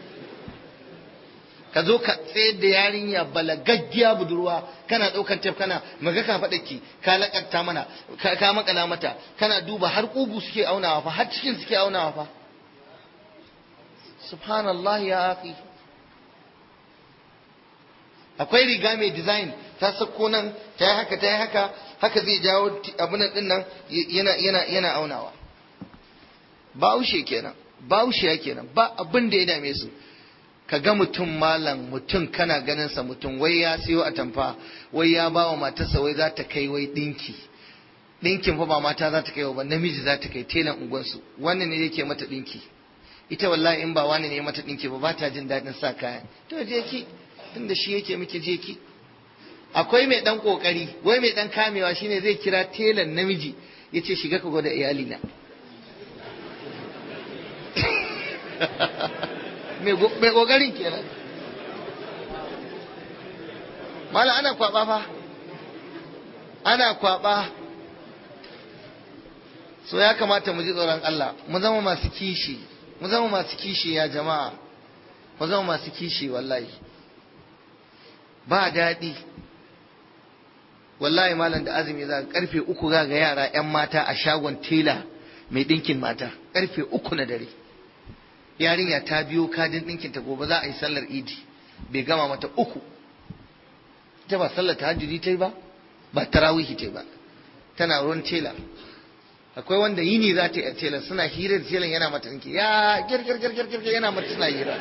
ka zo ka tsayar da yarinya balagaggiya budurwa kana ɗaukar tef kana maga ka faɗa ki ka lakanta mana ka makala mata kana duba har ƙugu suke aunawa fa har cikin suke aunawa fa subhanallah ya akhi akwai riga mai design ta sako nan ta yi haka ta yi haka haka zai jawo abunan din nan yana yana yana aunawa baushe kenan baushe kenan ba abin da ya dame su ka ga mutum malam mutum kana ganin sa mutum wai ya siyo atamfa wai ya ba wa matarsa wai za ta kai wai dinki dinkin fa ba mata za ta kai ba namiji za ta kai telan unguwansu wannan ne yake mata dinki ita wallahi in ba wani ne mata dinki ba ba ta jin daɗin sa kaya to je ki tunda shi yake miki je ki akwai mai dan kokari wai mai dan kamewa shine zai kira telan namiji yace shiga ka gwada iyali na mai kokarin kenan mala ana kwaba fa ana kwaba so ya kamata mu ji tsoron Allah mu zama masu kishi mu zama masu kishi ya jama'a mu zama masu kishi wallahi ba daɗi wallahi malam da azumi za karfe uku za ga yara 'yan mata a shagon tela mai ɗinkin mata ƙarfe uku na dare yarinya ta biyo kadin ɗinkin ta gobe za a yi sallar idi bai gama mata uku ita ba sallar tahajjudi ta yi ba ba tarawihi ta yi ba tana ruwan tela akwai wanda yini za ta yi a tela suna hira da telan yana mata ɗinki ya girgir girgir girgir yana mata suna hira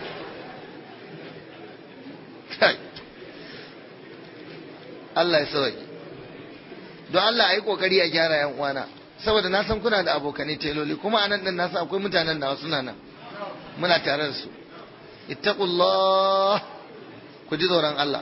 Allah ya sauke don Allah a yi kokari a gyara yan uwana saboda na san kuna da abokanai teloli kuma anan din na san akwai mutanen da suna nan muna tare da su ittaqullah ku ji tsoron Allah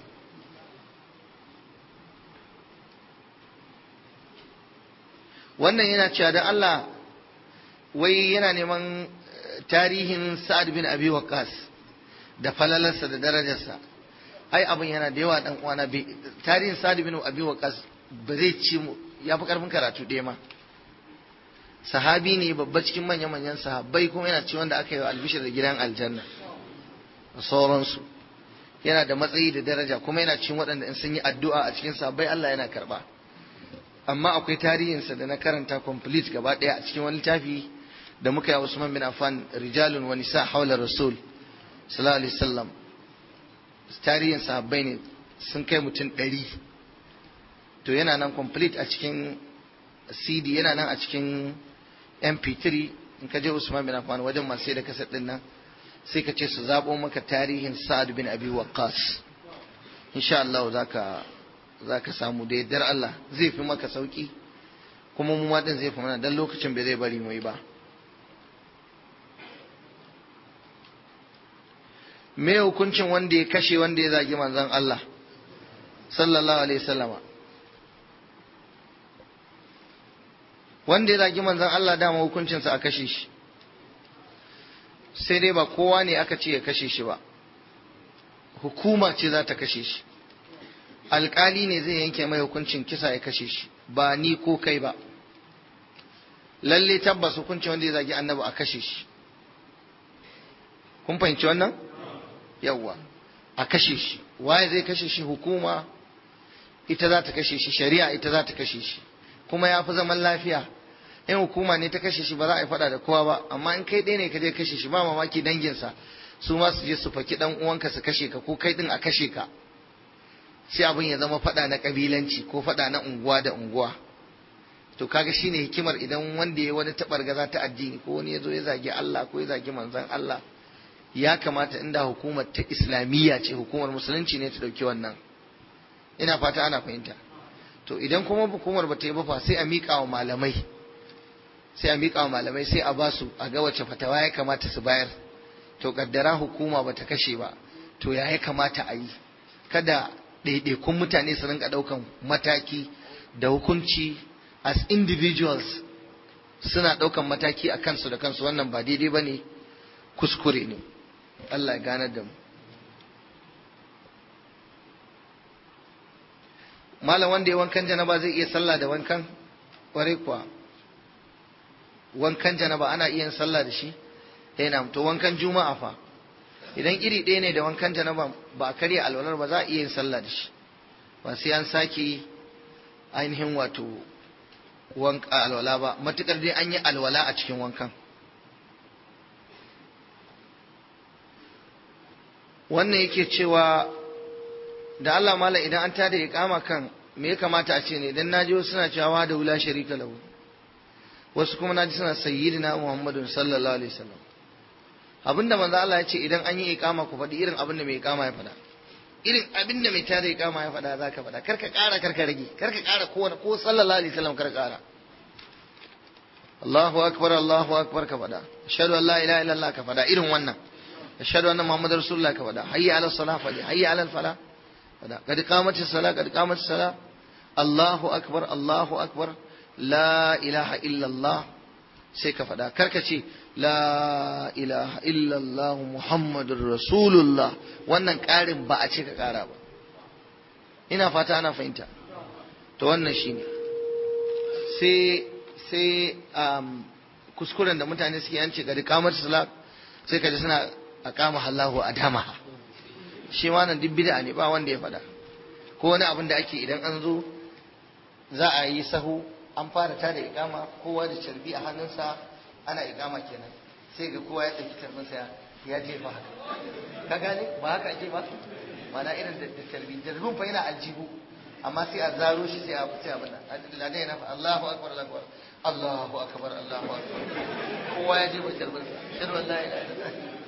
wannan yana cewa da Allah wai yana neman tarihin Sa'ad bin Abi Waqqas da falalarsa da darajarsa ai abin yana da yawa dan uwana tarihin Sa'ad bin Abi Waqqas ba zai ci mu ya fi karfin karatu ɗaya ma sahabi ne babba cikin manya-manyan sahabbai kuma yana ci wanda aka yi wa albishir da gidan aljanna da sauransu yana da matsayi da daraja kuma yana cikin waɗanda in sun yi addu'a a cikin sahabbai Allah yana karɓa amma akwai tarihinsa da na karanta complete gaba ɗaya a cikin wani littafi da muka yi Usman bin Affan rijalun wa nisa haula rasul sallallahu alaihi wasallam tarihin sahabbai ne sun kai mutum ɗari to yana nan complete a cikin cd yana nan a cikin mp3 in ka je usman bin affan wajen masu sai da kasar din nan sai ka ce su zabo maka tarihin sa'ad bin abi waqqas insha Allah zaka zaka samu da yardar Allah zai fi maka sauki kuma mu ma din zai fi mana dan lokacin bai zai bari mu yi ba me hukuncin wanda ya kashe wanda ya zagi manzon Allah sallallahu alaihi wasallama wanda ya zagi manzon Allah dama hukuncinsa a kashe shi sai dai ba kowa ne aka ce ya kashe shi ba hukuma ce za ta kashe shi alkali ne zai yanke mai hukuncin kisa ya kashe shi ba ni ko kai ba lalle tabbas hukuncin wanda ya zagi annabi a kashe shi kun fahimci wannan yawwa a kashe shi waye zai kashe shi hukuma ita za ta kashe shi shari'a ita za ta kashe shi kuma ya fi zaman lafiya in hukuma ne ta kashe shi ba za a yi faɗa da kowa ba amma in kai ɗaya ne ka je kashe shi ba mamaki danginsa su ma su je su faki ɗan uwanka su kashe ka ko kai ɗin a kashe ka sai abin ya zama faɗa na ƙabilanci ko faɗa na unguwa da unguwa to kaga shine hikimar idan wanda ya wani taɓargaza ta addini ko wani ya zo ya zagi Allah ko ya zagi manzon Allah ya kamata inda hukumar ta islamiyya ce hukumar musulunci ne ta ɗauki wannan ina fata ana fahimta to idan kuma hukumar ba ta yi ba fa sai a miƙa wa malamai sai a miƙa wa malamai sai a basu a ga wace fatawa ya kamata su bayar to kaddara hukuma ba ta kashe ba to ya ya kamata a yi kada ɗaiɗaikun mutane su rinka ɗaukan mataki da hukunci as individuals suna ɗaukan mataki a kansu da kansu wannan ba daidai ba ne kuskure ne Allah ya ganar da mu malam wanda ya wankan janaba zai iya sallah da wankan kwarai kuwa wankan janaba ana iya yin sallah da shi yana to wankan juma'a fa idan iri ɗaya ne da wankan janaba ba a karya alwalar ba za a iya yin sallah da shi ba sai an sake ainihin wato wanka alwala ba matukar dai an yi alwala a cikin wankan wannan yake cewa da Allah mala idan an tada iqama kan me ya kamata a ce ne idan naji wasu suna cewa da wula sharika lahu wasu kuma naji suna sayyidina Muhammadun sallallahu alaihi wasallam abinda manzo Allah ya ce idan an yi iqama ku faɗi irin abinda mai iqama ya faɗa irin abinda mai tada iqama ya faɗa zaka faɗa karka ƙara karka rage karka ƙara ko ko sallallahu alaihi wasallam karka ƙara Allahu akbar Allahu akbar ka faɗa ashhadu an la ilaha illallah ka faɗa irin wannan ashhadu anna muhammadar rasulullah ka faɗa hayya ala salah faɗi hayya ala falah faɗa kad qamatis salah kad qamatis salah Allahu akbar Allahu akbar la ilaha illallah sai ka faɗa karka ce la ilaha illallah muhammadur rasulullah wannan ƙarin ba a ce ka ƙara ba ina fata ana fahimta to wannan shine sai sai um, kuskuren da mutane suke yance ga kamar salat sai ka ji suna aqama Allahu adama shi ma nan duk bid'a ne ba wanda ya faɗa ko wani abin da ake idan an zo za a yi sahu an fara tada ikama kowa da carbi a hannunsa ana ikama kenan sai ga kowa ya ɗauki carbinsa ya jefa haka ka gane ba haka ake ba mana irin da carbi carbin fa yana aljihu amma sai a zaro shi sai a fice abin nan ladan yana fa Allahu akbar Allahu akbar Allahu akbar Allahu akbar kowa ya jefa carbinsa shirin wallahi la ilaha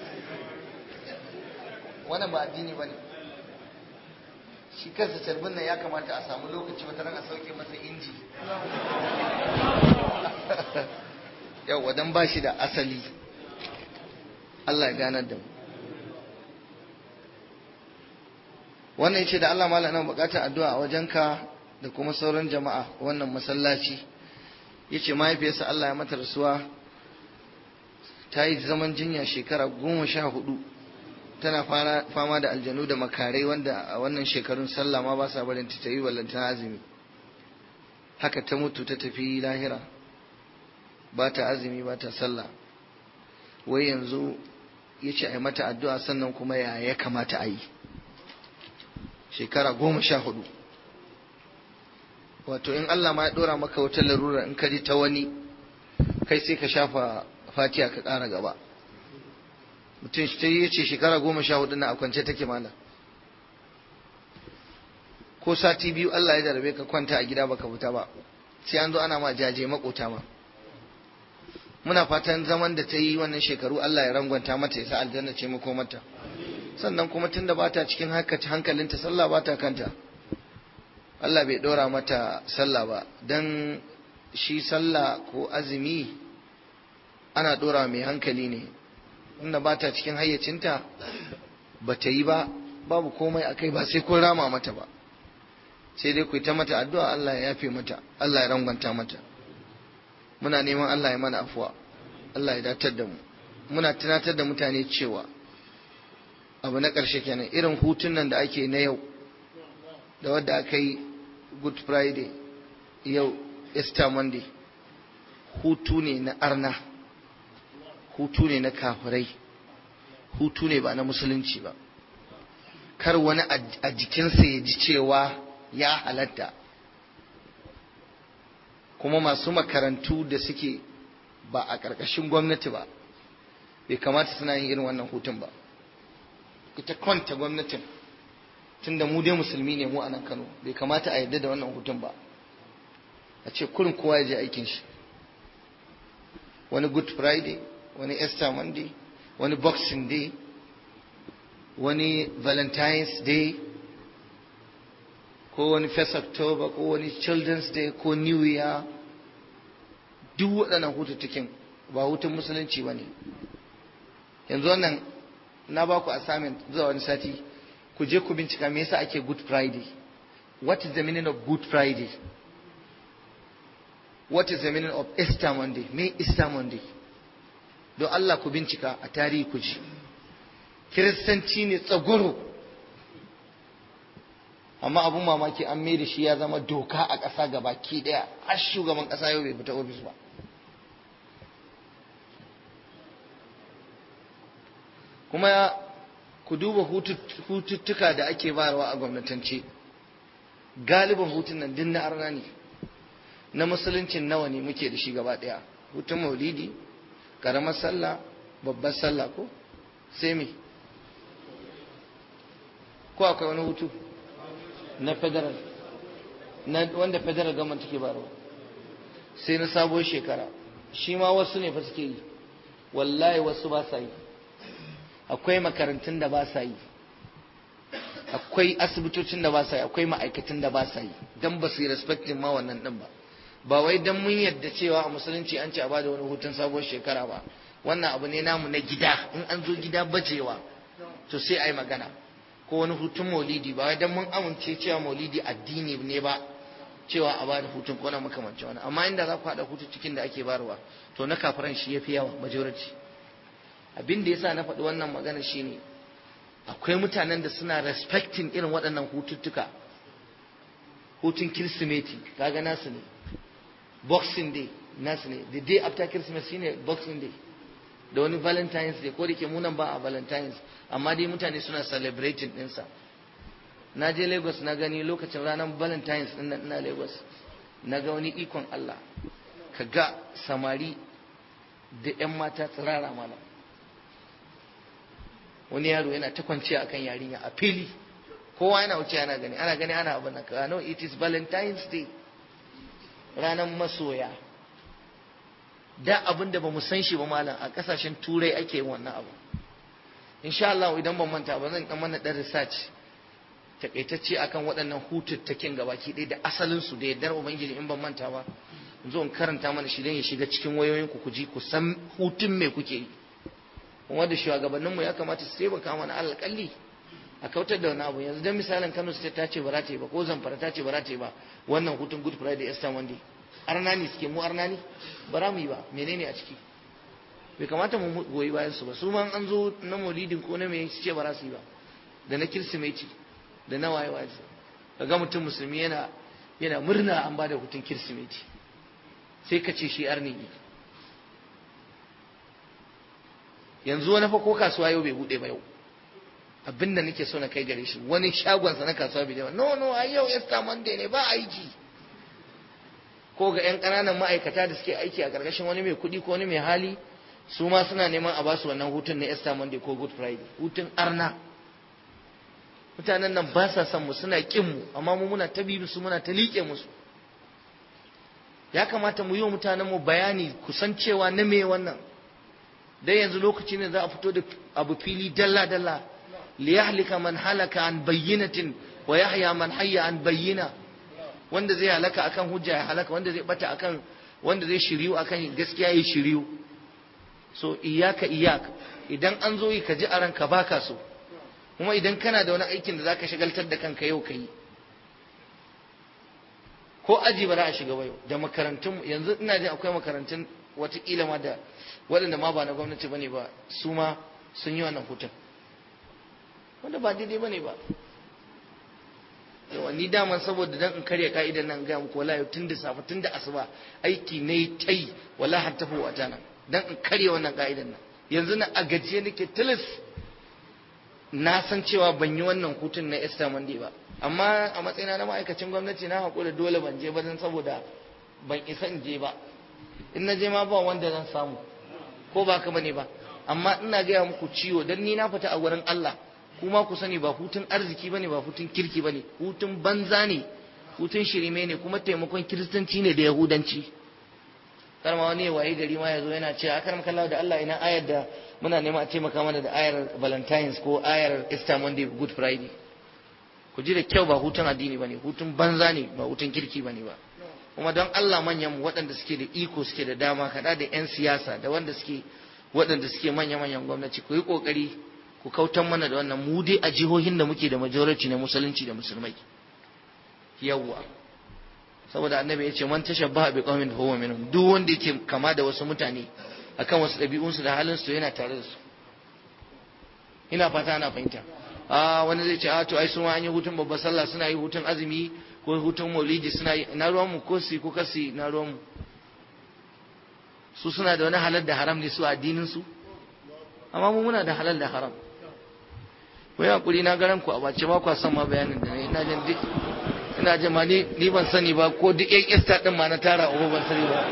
wannan ba addini bane shi kansa carbin nan ya kamata a samu lokaci wata ran a sauke masa inji yau wadan ba shi da asali Allah ya ganar da mu wannan yace da Allah mallam ina bukatar addu'a a wajenka da kuma sauran jama'a wannan masallaci yace mahaifiyarsa Allah ya mata rasuwa ta yi zaman jinya shekara goma sha hudu tana fama da aljanu da makarai wanda a wannan shekarun sallah ma ba sa barin ta yi wallanta azumi haka ta mutu ta tafi lahira ba ta azumi ba ta sallah wai yanzu ya ce a yi mata addu'a sannan kuma ya ya kamata a yi shekara goma sha hudu wato in Allah ma ya dora maka wata larura in ka ji ta wani kai sai ka shafa fatiya ka ƙara gaba mutum ta yi ce shekara goma sha hudu na a kwance take mana ko sati biyu Allah ya jarabe ka kwanta a gida baka fita ba sai an zo ana ma jaje makota ma muna fatan zaman da ta yi wannan shekaru Allah ya rangwanta mata ya sa aljanna ce mako mata sannan kuma tunda bata cikin hankalinta sallah bata kanta Allah bai dora mata sallah ba dan shi sallah ko azumi ana dora mai hankali ne inda bata cikin hayyacinta ba ta yi ba babu komai akai ba sai kun rama mata ba sai dai ku ta mata addu'a Allah ya yafe mata Allah ya rangwanta mata muna neman Allah ya mana afuwa Allah ya datar da mu muna tunatar da mutane cewa abu na ƙarshe kenan irin hutun nan da ake na yau da wadda aka yi good friday yau easter monday hutu ne na arna hutu ne na kafirai hutu ne ba na musulunci ba kar wani a jikinsa ya ji cewa ya halatta kuma masu makarantu da suke ba a ƙarƙashin gwamnati ba bai kamata suna yin irin wannan hutun ba ita kwanta gwamnatin tunda mu dai musulmi ne mu a nan kano bai kamata a yarda da wannan hutun ba a ce kurin kowa ya je aikin shi wani good friday wani easter monday wani boxing day wani valentine's day ko wani first october ko wani children's day ko new year duk waɗannan hututtukin ba hutun musulunci ba ne yanzu wannan na ba ku assignment zuwa wani sati ku je ku bincika me yasa ake good friday what is the meaning of good friday what is the meaning of easter monday me easter monday don allah ku bincika a tarihi ku ji kiristanci ne tsagoro amma abun mamaki an mai da shi ya zama doka a ƙasa gaba ki ɗaya har shugaban ƙasa yau bai fita ofis ba kuma ku duba hututtuka da ake bayarwa a gwamnatance galiban hutun nan din na arna ne na musuluncin nawa ne muke da shi gaba ɗaya hutun maulidi ƙaramar sallah babbar sallah ko sai me ko akwai wani hutu na federal na wanda federal government take bayarwa sai na sabuwar shekara shi ma wasu ne fa suke yi wallahi wasu ba sa yi akwai makarantun da ba sa yi akwai asibitocin da ba sa yi akwai ma'aikatan da ba sa yi dan ba su yi respectin ma wannan din ba ba wai dan mun yadda cewa a musulunci an ce a bada wani hutun sabuwar shekara ba wannan abu ne namu na gida in an zo gida bajewa to sai a yi magana ko wani hutun maulidi ba wai dan mun amince cewa maulidi addini ne ba cewa a bada hutun ko na makamancin wani amma inda za ku haɗa hutu cikin da ake barwa to na kafiran shi ya fi yawa majority abin da yasa na faɗi wannan magana shine akwai mutanen da suna respecting irin waɗannan hututtuka hutun kirsimeti kaga nasu ne boxing day nasu ne the day after christmas shine boxing day da wani valentine's day ko da ke munan ba a valentine's amma dai mutane suna celebrating ɗinsa na je lagos na gani lokacin ranar valentine's ɗin ina lagos na ga wani ikon Allah ka ga samari da 'yan mata tsirara malam wani yaro yana ta kwanciya akan yarinya a fili kowa yana wuce ana gani ana gani ana abin nan ka no it is valentine's day ranar masoya da abin da ba mu san shi ba malam a kasashen turai ake yin wannan abu insha Allah idan ban manta ba zan dan mana dan research takaitacce akan waɗannan hututtakin gabaki ɗaya da asalin su da yardar ubangiji in ban manta ba zo in karanta mana shi dan ya shiga cikin wayoyin ku ji ku san hutun me kuke yi kuma da shugabanninmu ya kamata su taimaka mana alƙalli a kautar da wani abu yanzu dan misalin Kano State ta ce ba za ta yi ba ko Zamfara ta ce ba za ta yi ba wannan hutun Good Friday Easter Monday arna ne suke mu arna ne ba za mu yi ba menene a ciki bai kamata mu goyi bayan su ba su ma an zo na maulidin ko na me su ce ba za su yi ba da na kirsimeti da na waye waye kaga mutum musulmi yana yana murna an bada hutun kirsimeti sai ka ce shi arni ne yanzu wani fa ko kasuwa yau bai bude ba yau abinda nake so na kai gare shi wani shagonsa na kasuwa bai no no ai yau Easter Monday ne ba aiki ko ga 'yan ƙananan ma'aikata da suke aiki a ƙarƙashin wani mai kuɗi ko wani mai hali su ma suna neman a basu wannan hutun na Easter Monday ko Good Friday hutun arna mutanen nan ba sa son mu suna ƙin mu amma mu muna ta bi su muna ta liƙe musu ya kamata mu yi wa mutanen mu bayani kusan cewa na me wannan dai yanzu lokaci ne za a fito da abu fili dalla dalla liyahlika man halaka an bayyinatin wa yahya man hayya an bayyina wanda zai halaka akan hujja ya halaka wanda zai bata akan wanda zai shiriyu akan gaskiya ya shiriyu so iyaka iyaka idan an zo yi ka ji a ranka baka so kuma idan kana da wani aikin da zaka shagaltar da kanka yau ka yi ko aji ba za a shiga ba yau da makarantun yanzu ina jin akwai makarantun watakila ma da waɗanda ma ba na gwamnati bane ba su ma sun yi wannan hutun wanda ba daidai bane ba yawa ni daman saboda dan in karya ka'idan nan ga muku wallahi tun da safe tun da asuba aiki ne tai wallahi har tafi wata nan dan in karya wannan ka'idan nan yanzu na a gajiye nake tilis na san cewa ban yi wannan hutun na Easter Monday ba amma a matsayina na ma'aikacin gwamnati na haƙura dole ban je ba dan saboda ban isa in je ba in na je ma ba wanda zan samu ko ba ka bane ba amma ina gaya muku ciwo dan ni na fita a wurin Allah kuma ku sani ba hutun arziki bane ba hutun kirki bane hutun banza ne hutun shirime ne kuma taimakon kiristanci ne da yahudanci kar ma wani waye gari ma yazo yana cewa akar makallawa da Allah ina ayar da muna nema a taimaka mana da ayar Valentines ko ayar Easter Monday Good Friday ku ji da kyau ba hutun addini bane hutun banza ne ba hutun kirki bane ba kuma don Allah manyan mu waɗanda suke da iko suke da dama kada da 'yan siyasa da wanda suke waɗanda suke manya-manyan gwamnati ku yi ƙoƙari ku kautan mana da wannan mu dai a jihohin da muke da majority na musulunci da musulmai yawwa saboda annabi ya ce man tashabbaha bi qaumin fa huwa minhum duk wanda yake kama da wasu mutane akan wasu ɗabi'unsu da halin su yana tare da su ina fata ana fahimta a wani zai ce a to ai sun an yi hutun babbar sallah suna yi hutun azumi ko hutun maulidi suna yi na ruwan mu ko su ko kasi na ruwan mu su suna da wani halal da haram ne su addinin su amma mu muna da halal da haram ko ya kuri na garan ku a bace ba ku san ma bayanin da ne ina jin duk ina jin ma ni ni ban sani ba ko duk yan ista din ma na tara uba ban sani ba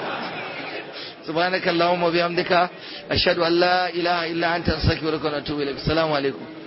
subhanakallahumma bihamdika ashhadu an la ilaha illa anta astaghfiruka wa atubu ilaik assalamu alaikum